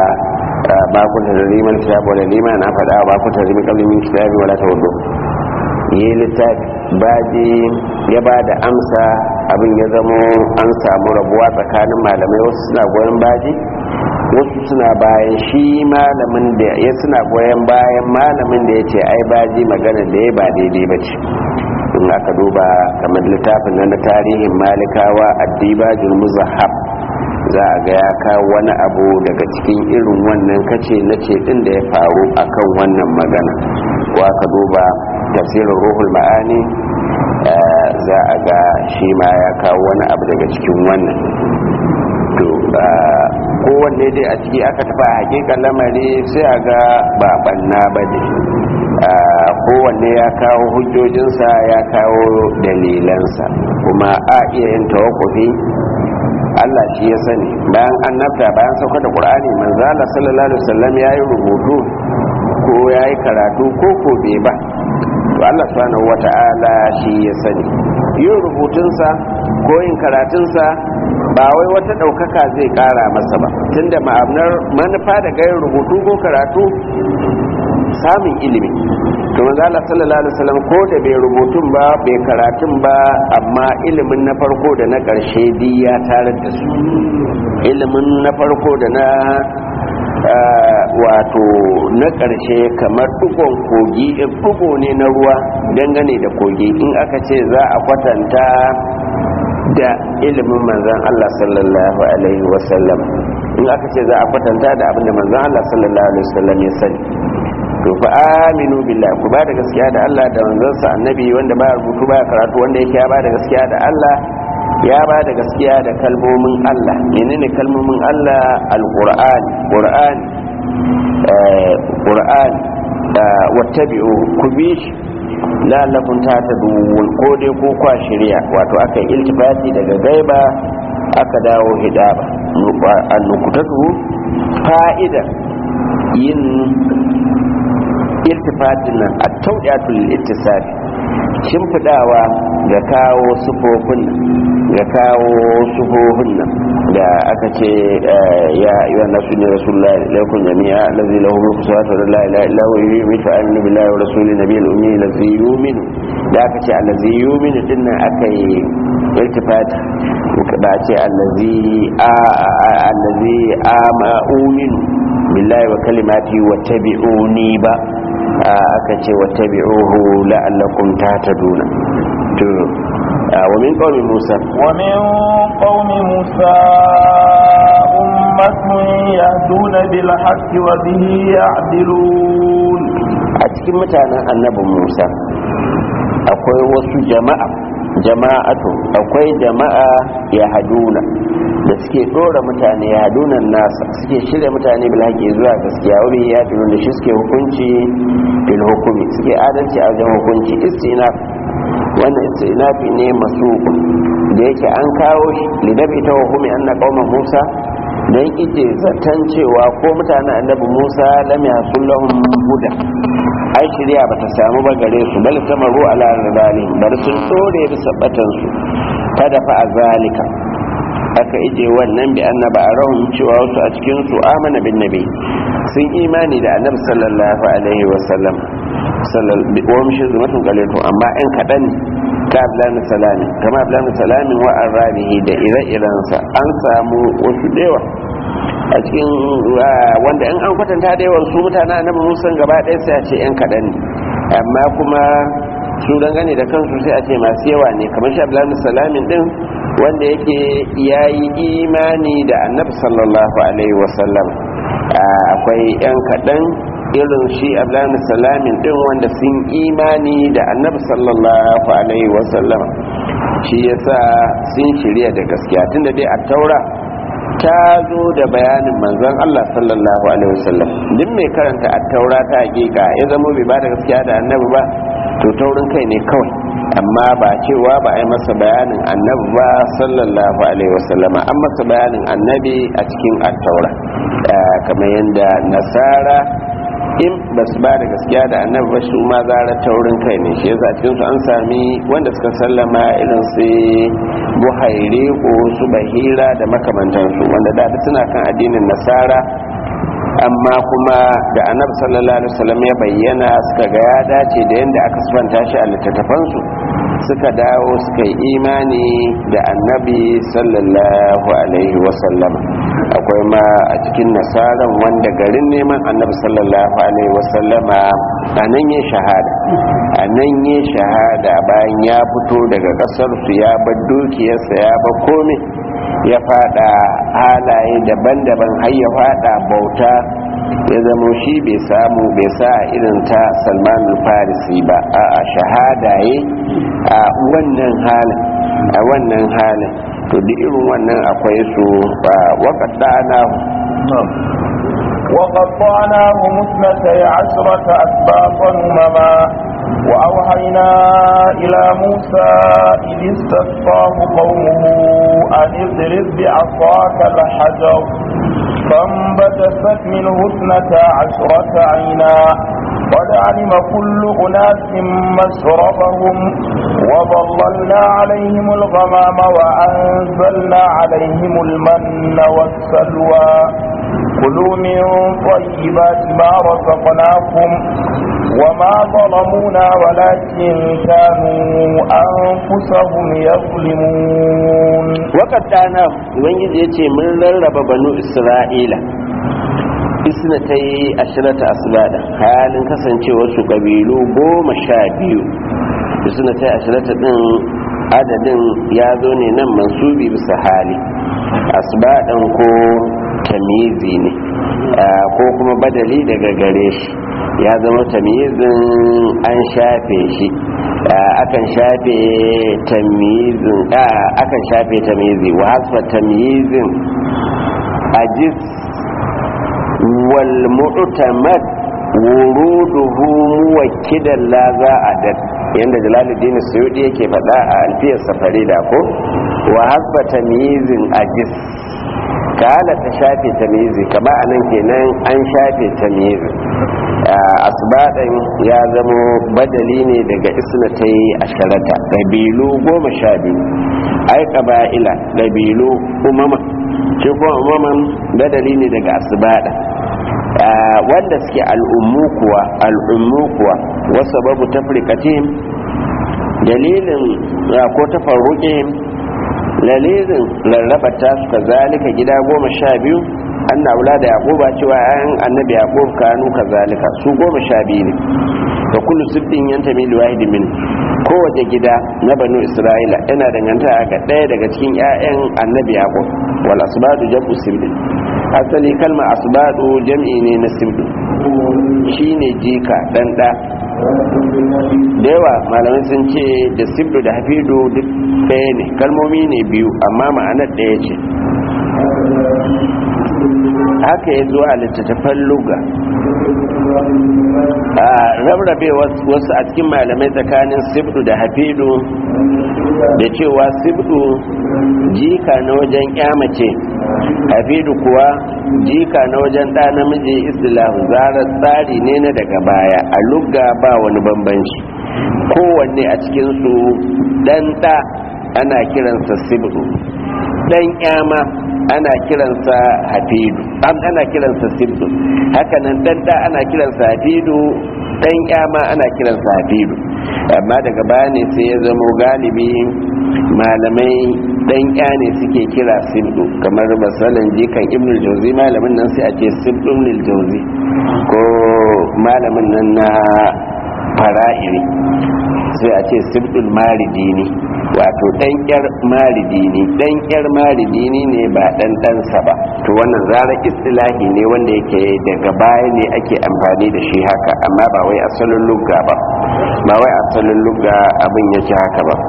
ba ku ta zariman kitabu wala liman an faɗa ba ku ta zariman kalmin kitabi wala ta wudu yi littafi baji ya ba da amsa abin ya zamo an samu rabuwa tsakanin malamai wasu suna goyon baji wasu suna bayan shi malamin da ya suna goyon bayan malamin da ya ce ai baji magana da ya ba daidai ba ce in aka duba kamar littafin na tarihin malikawa addibajul muzahab za a ga ya kawo wani abu daga cikin irin wannan kace na ce din da ya faru akan wannan magana ko aka duba tafsirin ruhul ma'ani za a ga shi ma ya kawo wani abu daga cikin wannan to kowanne dai a ciki aka tafi a hakikan lamari sai a ga ba banna ba ne kowanne ya kawo hujjojinsa ya kawo dalilansa kuma a iya yin tawakufi Allah shi ya sani bayan annabta bayan sauka da Qur'ani manzo Allah sallallahu alaihi wasallam yayi rubutu ko yayi karatu ko ko bai ba to Allah subhanahu wata'ala shi ya sani yin rubutunsa ko yin karatunsa ba wai wata ɗaukaka zai ƙara masa ba tunda ma'amnar manufa da gayin rubutu ko karatu samun ilimi to manzo Allah sallallahu alaihi wasallam ko da bai rubutun ba bai karatun ba amma ilimin na farko da na ƙarshe di ya tarar da su ilimin na farko da na wato na ƙarshe kamar ɗugon kogi ɗugo ne na ruwa dangane da kogi in aka ce za a kwatanta da ilimin manzan Allah sallallahu alaihi wasallam in aka ce za a kwatanta da abin da manzan Allah sallallahu alaihi wasallam ya sani to fa aminu billahi ku ba da gaskiya da Allah da manzansa annabi wanda ba rubutu ba karatu wanda yake ya ba da gaskiya da Allah ya ba da gaskiya da kalmomin Allah menene kalmomin Allah alqur'ani qur'ani eh qur'ani wattabi'u ku bi shi la'allakum tahtadun ko dai ko kwa shirya wato aka yi iltifati daga gaiba aka dawo hidaba annukutatu fa'ida yin iltifatin nan a taudiyatul ittisafi shimfidawa ga kawo sufofin ga kawo sufofin nan da aka ce ya yi nasu ne rasulullah laikun jami'a lazi lahu mulku salatu wa la ilaha illa huwa yu'minu anna billahi wa rasuli nabiyil ummi lazi yu'minu da aka ce allazi yu'minu din nan aka yi iltifati ba ce allazi a allazi ama uminu billahi wa kalimati wa tabi'uni ba aka ce wa tabi'uhu la'allakum tahtaduna to wa min qaumi musa wa min qaumi musa ummatun yahduna bil haqqi wa bihi ya'dilun a cikin mutanen annabi musa akwai wasu jama'a jama'atu akwai jama'a ya haduna da suke dora mutane ya haduna nasa suke shirya mutane bil haƙi zuwa gaskiya wani ya tunu da shi suke hukunci bil hukumi suke adalci a wajen hukunci istinaf wannan istinafi ne masu da yake an kawo shi lidabi ta hukumi anna qauman musa dan ije zaton cewa ko mutanen annabi musa lam yasul lahum huda ai shirya bata samu ba gare su bal samaru ala rabali bar sun dore bisa batan su kada fa azalika aka ije wannan bi annaba arahum cewa wasu a cikin su amana bin nabi sun imani da annabi sallallahu alaihi wa sallam wa mishi zumatun qalatu amma in kadan ka ablan salami kama ablan salamin wa arabihi da ire-irensa an samu wasu dewa a cikin wanda in an kwatanta da yawan su mutane annabi musa gaba ɗaya sai a ce yan kaɗan ne amma kuma su dangane da kansu sai a ce masu yawa ne kamar shi abdullahi salamin din wanda yake ya yi imani da annabi sallallahu alaihi wasallam akwai yan kaɗan irin shi abdullahi salamin din wanda sun imani da annabi sallallahu alaihi wasallam shi yasa sun shirya da gaskiya tunda dai a taura ta zo da bayanin manzon Allah sallallahu alaihi wasallam duk mai karanta a taura ta hakika ya zama bai ba da gaskiya da annabi ba to taurin kai ne kawai amma ba cewa ba a yi masa bayanin annabi ba sallallahu alaihi wasallama an masa bayanin annabi a cikin attaura kamar yadda nasara in ba su ba da gaskiya da annabi ba su ma zara taurin kai ne shi yasa cikin su an sami wanda suka sallama irin su buhaire ko su bahira da makamantansu wanda da suna kan addinin nasara amma kuma da annabi sallallahu alaihi wasallam ya bayyana suka ga ya dace da yadda aka sifanta shi a littattafansu suka dawo suka yi imani da annabi sallallahu alaihi wasallam akwai ma a cikin nasaran wanda garin neman annabi sallallahu alaihi wasallama a nan ya shahada a nan ya shahada bayan ya fito daga kasar su ya bar dukiyarsa ya bar komai ya fada halaye daban-daban har ya fada bauta ya zamo shi bai samu bai sa irin ta salman farisi ba a shahada ye a wannan halin a wannan halin to duk irin wannan akwai su ba waƙaɗana وقطعناهم اثنتي عشرة أسباطا أمما وأوحينا إلى موسى إذ استسقاه قومه أن اضرب بعصاك الحجر فانبجست منه اثنتا عشرة عينا قد علم كل أناس مشربهم وظللنا عليهم الغمام وأنزلنا عليهم المن والسلوى كلوا من طيبات ما رزقناكم وما ظلمونا ولكن كانوا أنفسهم يظلمون وقد أنا وين يجي من رب بنو إسرائيل isna ta yi ashirata asibada halin kasancewar su kabilu goma sha biyu isna ta yi ashirata din adadin ya zo ne nan mansubi bisa hali asibadan ko tamizi ne ko kuma badali daga gare shi ya zama tamizin an shafe shi akan shafe tamizin akan shafe tamizi wa hasfa tamizin ajis wal mu'tamad wuruduhu muwakkidan la za adad yanda jalaluddin suyudi yake faɗa a alfiyar safari da ko wa hasba tamyizin ajis kala ta shafe tamyizi kama anan kenan an shafe tamyizi asbadan ya zamo badali ne daga isnatai asharata ƙabilu goma sha biyu ai ƙaba'ila ƙabilu umama shi kuma umaman badali ne daga asbada wanda suke al'ummu kuwa al'ummu kuwa wasu babu tafrikatihim dalilin ko tafarruƙihim dalilin rarrabata su ka zalika gida goma sha biyu an na wula da yaƙuba cewa ayan annabi yaƙub kanu ka zalika su goma sha biyu ne da kullu sibbin yanta mili wahidi min kowace gida na banu isra'ila yana danganta ga ɗaya daga cikin 'ya'yan annabi yaƙub wal asbadu jam'u sibbin asali kalma asbadu jam'i ne na sibdu shine jika dan da da yawa malamai sun ce da sibdu da hafidu duk ɗaya ne kalmomi ne biyu amma ma'anar ɗaya ce haka ya zuwa a littattafan luga a rarrabe wasu a cikin malamai tsakanin sibdu da hafidu da cewa sibdu jika na wajen mace hafidu kuwa jika na wajen ɗa namiji istilahu zarar tsari ne na daga baya a lugga ba wani bambanci kowanne a cikinsu ɗan ɗa ana kiransa sibdu ɗan ƴama ana kiransa hafidu ana kiransa sibdu hakanan ɗan ɗa ana kiransa hafidu ɗan ƴama ana kiransa hafidu amma daga baya ne sai ya zama galibi malamai dan ya ne suke kira sibdu kamar masalan jikan ibnul jauzi malamin nan sai a ce sibdu ibnul jauzi ko malamin nan na fara'iri sai a ce sibdul maridini wato dan yar maridini dan yar maridini ne ba dan ɗansa ba to wannan zara istilahi ne wanda yake daga baya ne ake amfani da shi haka amma ba wai asalin lugga ba ba wai asalin lugga abin yake haka ba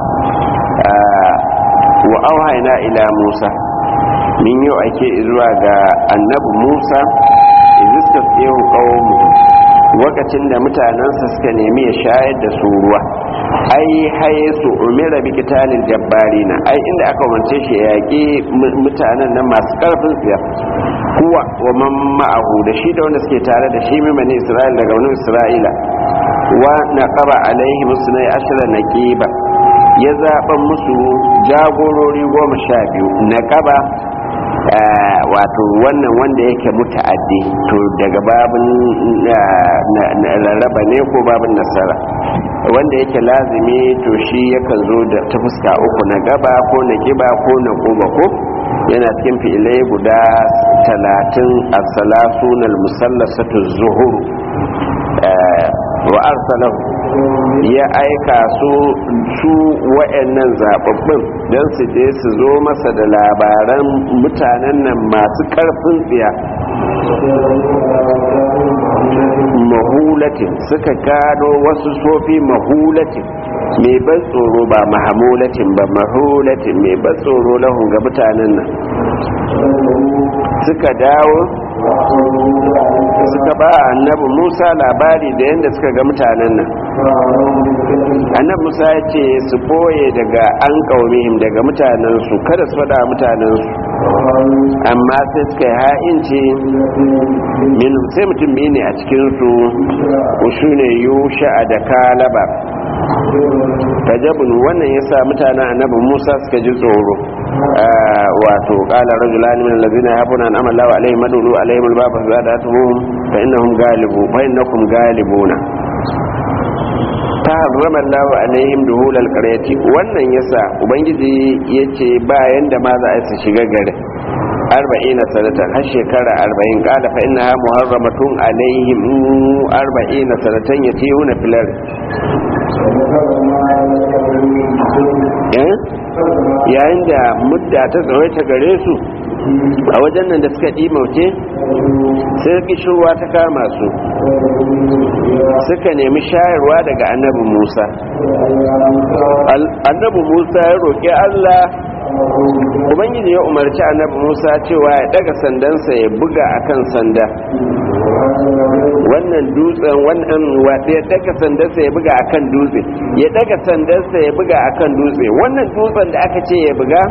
wa auhaina ila musa min yau ake zuwa ga annabi musa izista tsehu qawmu lokacin da mutanensa suka nemi ya shayar da su ruwa ai haye su umira bi kitalil jabbarina ai inda aka umarce shi ya yaƙi mutanen nan masu ƙarfin tsiya kuwa wa man ma'ahu da shi da wanda suke tare da shi mimani isra'ila daga wani isra'ila wa naqaba alaihi musnai ashara naqiba ya zaɓa musu jagorori goma sha biyu naqaba wato wannan wanda yake muta'addi to daga babin rarraba ne ko babin nasara wanda yake lazimi to shi yakan zo da ta fuska uku na gaba ko na giba ko na goma ko yana cikin fi'ilai guda talatin a salasunan musallasatu zuhuru wa arsalahu ya aika su su wa'annan zababbin don su je su zo masa da labaran mutanen nan masu karfin tsiya mahulatin suka gano wasu sofi mahulatin mai ban tsoro ba mahamulatin ba mahulatin mai ban tsoro lahun ga mutanen nan suka dawo suka ba annabi musa labari da yadda suka ga mutanen nan annabi musa ya ce su boye daga an kaumihim daga mutanensu kada su faɗa mutanensu amma sai suka yi ha'inci min sai mutum biyu ne a cikinsu su ne yusha da kalaba tajabun wannan ya sa mutanen annabi musa suka ji tsoro wato kala rajulani min allazina yafuna an amalla wa alaihim madulu alaihim albaba zadatuhum fa innahum galibu fa innakum galibuna ta harrama Allah alaihim duhul alqaryati wannan yasa ubangiji yace bayan da ma za a su shiga garin arba'in sanatan har shekara arba'in kala fa innaha muharramatun alaihim arba'in sanatan yatihuna filar yayin da mudda ta tsawaita gare su a wajen nan da suka ɗimauce sai kishirwa ta kama su suka nemi shayarwa daga annabi musa annabi musa ya roƙi allah ubangiji ya umarci annabi musa cewa ya daga sandansa ya buga akan sanda wannan dutsen wannan ya daga sandarsa ya buga akan dutse ya daga sandarsa ya buga akan dutse wannan dutsen da aka ce ya buga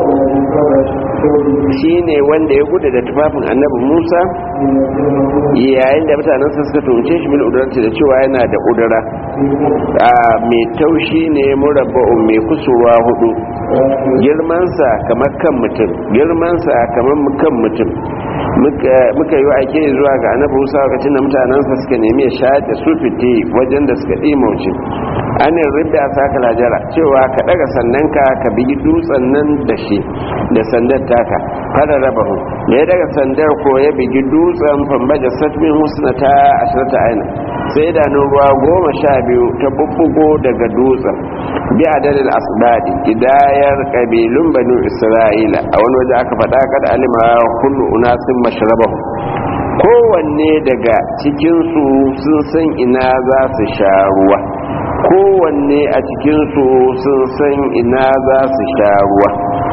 shine wanda ya gudu da tufafin annabi musa yayin da mutanen suka tumce shi bil udurati da cewa yana da udura a mai taushi ne murabba'un mai kusurwa hudu girmansa kamar kan mutum girmansa kamar kan mutum muka yi aike zuwa ga annabi musa lokacin da mutanensa suka nemi ya sha da su fite wajen da suka ɗimauce anin ridda saka lajara cewa ka daga sannanka ka bigi dutsen nan da shi da sandar taka fara raba hu da ya daga sandar ko ya bigi dutsen fambaja satmin husna ta ashirta aina sai da ruwa goma sha biyu ta bubbugo daga dutsen bi adadin asbadi idayar kabilun banu isra'ila a wani waje aka faɗa kad alima kullu unasin mashrabahu kowanne daga cikinsu sun san ina za su sha ruwa kowanne a cikinsu sun san ina za su sha ruwa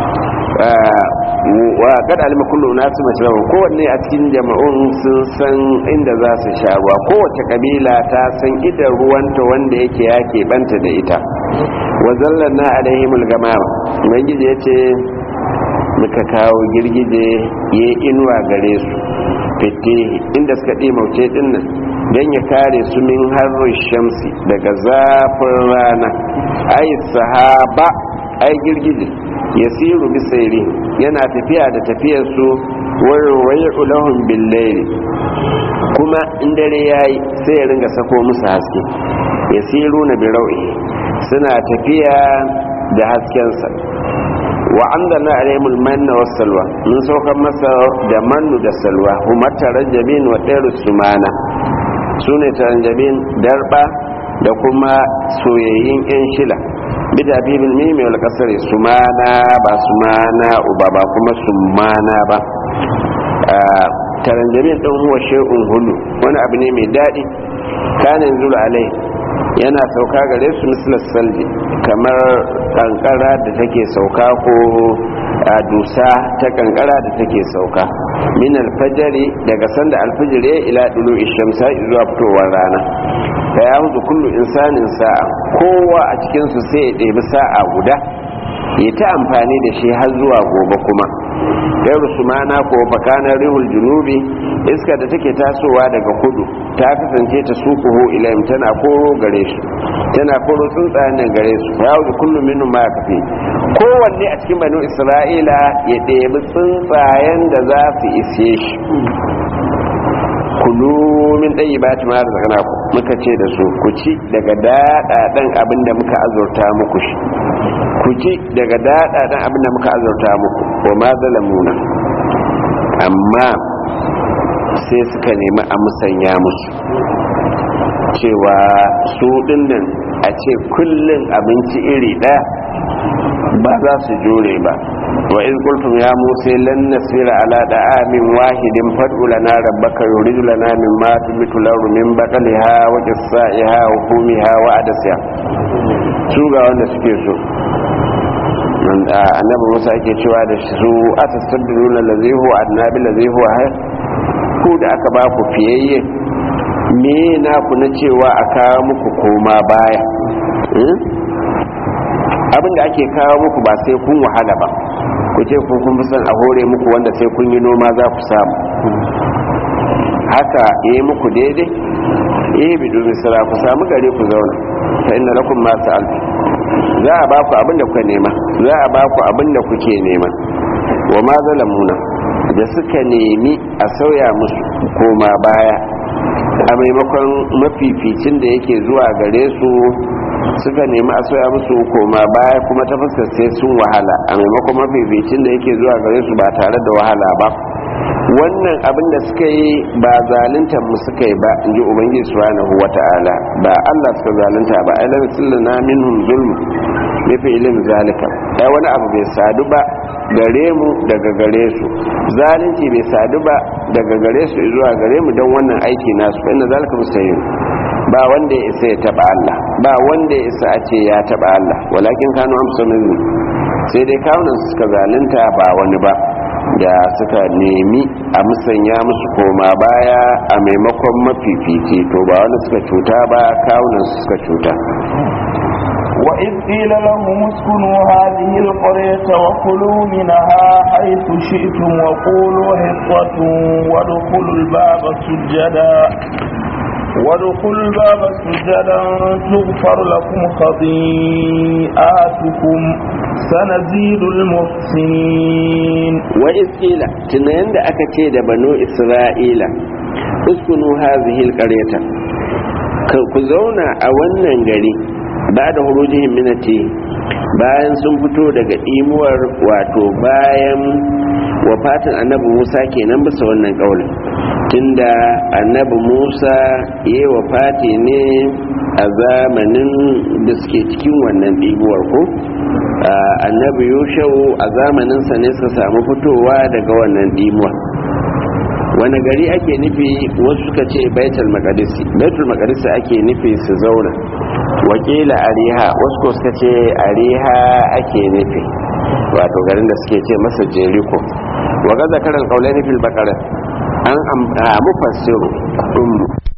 wa kad alima kullu nasu mashrabu kowanne a cikin jama'un sun san inda za su sha ruwa kowace kabila ta san idan ruwanta wanda yake yake banta da ita wa zallanna alaihimul gamama ubangiji yace muka kawo girgije ya inuwa gare su fite inda suka ɗimauce dinnan don ya kare su min harin shamsi daga zafin rana ai sahaba ai girgije ya siru bisairi yana tafiya da tafiyarsu warwaye ulahun billaili kuma in dare ya yi sai ya ringa sako musu haske ya siru na birau'i suna tafiya da haskensa wa anzalna alaihimul manna was salwa mun saukar masa da mannu da salwa huma tarajjabin wa dairu sumana sune tarajjabin darba da kuma soyayyin yan shila bida bibil mimi wal kasri sumana ba sumana uba ba kuma sumana ba taranjamin ɗin huwa shay'un hulu wani abu ne mai daɗi kanin zulu alai yana sauka gare su mislas salji kamar kankara da take sauka ko a dusa ta kankara da take sauka min alfajari daga sanda alfajiri ila dulu ishamsa zuwa fitowar rana fa ya huzu kullu insanin sa'a kowa a cikin su sai ya ɗebi sa'a guda ya ta amfani da shi har zuwa gobe kuma gairu sumana ko fakanar rihul junubi iska da take tasowa daga kudu ta kasance ta sukuhu ilayim tana koro gare shi tana koro tsuntsayen nan gare su ya wuce kullum minu ma kafe kowanne a cikin banu isra'ila ya ɗebi tsuntsayen da za su ishe shi kulu min ɗayi ba ta mara zakana ku muka ce da su ku ci daga daɗaɗen abin da muka azurta muku shi ku ci daga daɗaɗen abin da muka azurta muku wa ma zalamuna amma sai suka nemi a musanya musu cewa su dinnan a ce kullum abinci iri ɗaya ba za su jure ba wa in qultum ya musa lan nasira ala da'amin wahidin fad'u lana rabbaka yuridu lana mimma tumitu lahu min baqaliha wa qissaiha wa fumiha wa adasiha su ga wanda suke so annabi musa ake cewa da su atastabdiluna allazi huwa adna bil ladzi huwa hayr ku da aka ba ku fiyayye me na ku na cewa a kawo muku koma baya abinda ake kawo muku ba sai kun wahala ba ku ce kun kun fi son a hore muku wanda sai kun yi noma za ku samu haka yi muku daidai eh bi domin sara ku samu gare ku zauna fa inna lakum ma sa'altu za a ba ku abin da kuka nema za a ba ku abin da kuke nema wa ma zalamuna da suka nemi a sauya musu koma baya a maimakon mafificin da yake zuwa gare su suka nemi a sauya musu koma baya kuma ta fuskar sai sun wahala a maimakon mafificin da yake zuwa gare su ba tare da wahala ba wannan abin da suka yi ba zaluntar mu suka yi ba in ji ubangiji subhanahu wata'ala ba Allah suka zalunta ba ai lam sallana minhum zulm bi fi'lin zalika ai wani abu bai sadu ba gare mu daga gare su zalunci bai sadu ba daga gare su zuwa gare mu don wannan aiki nasu inna zalika mustahil ba wanda ya isa ya taba Allah ba wanda ya isa a ce ya taba Allah walakin kanu amsanu sai dai kawunan suka zalunta ba wani ba da suka nemi a musanya musu koma baya a maimakon mafifici to ba wani suka cuta ba kawunan suka cuta وإذ قيل لهم اسكنوا هذه القرية وكلوا منها حيث شئتم وقولوا حطة وادخلوا الباب سجدا وادخلوا الباب سجدا تغفر لكم خطيئاتكم سنزيد المحسنين وإذ قيل تنين دا أكتي بنو إسرائيل اسكنوا هذه القرية ku zauna a wannan gari ba da hurujihin minati bayan sun fito daga imuwar wato bayan wafatin annabi musa kenan bisa wannan kaulin tunda annabi musa ya yi wafati ne a zamanin da suke cikin wannan ɗibuwar ko annabi yushau a zamaninsa ne suka samu fitowa daga wannan ɗimuwar wani gari ake nufi wasu suka ce baitul maqdisi baitul maqdisi ake nufi su zauna wakila ariha wasu ko suka ce ariha ake nufi wato garin da suke ce masa jeriko wa ga zakaran qaulaini fil baqara an mufassiru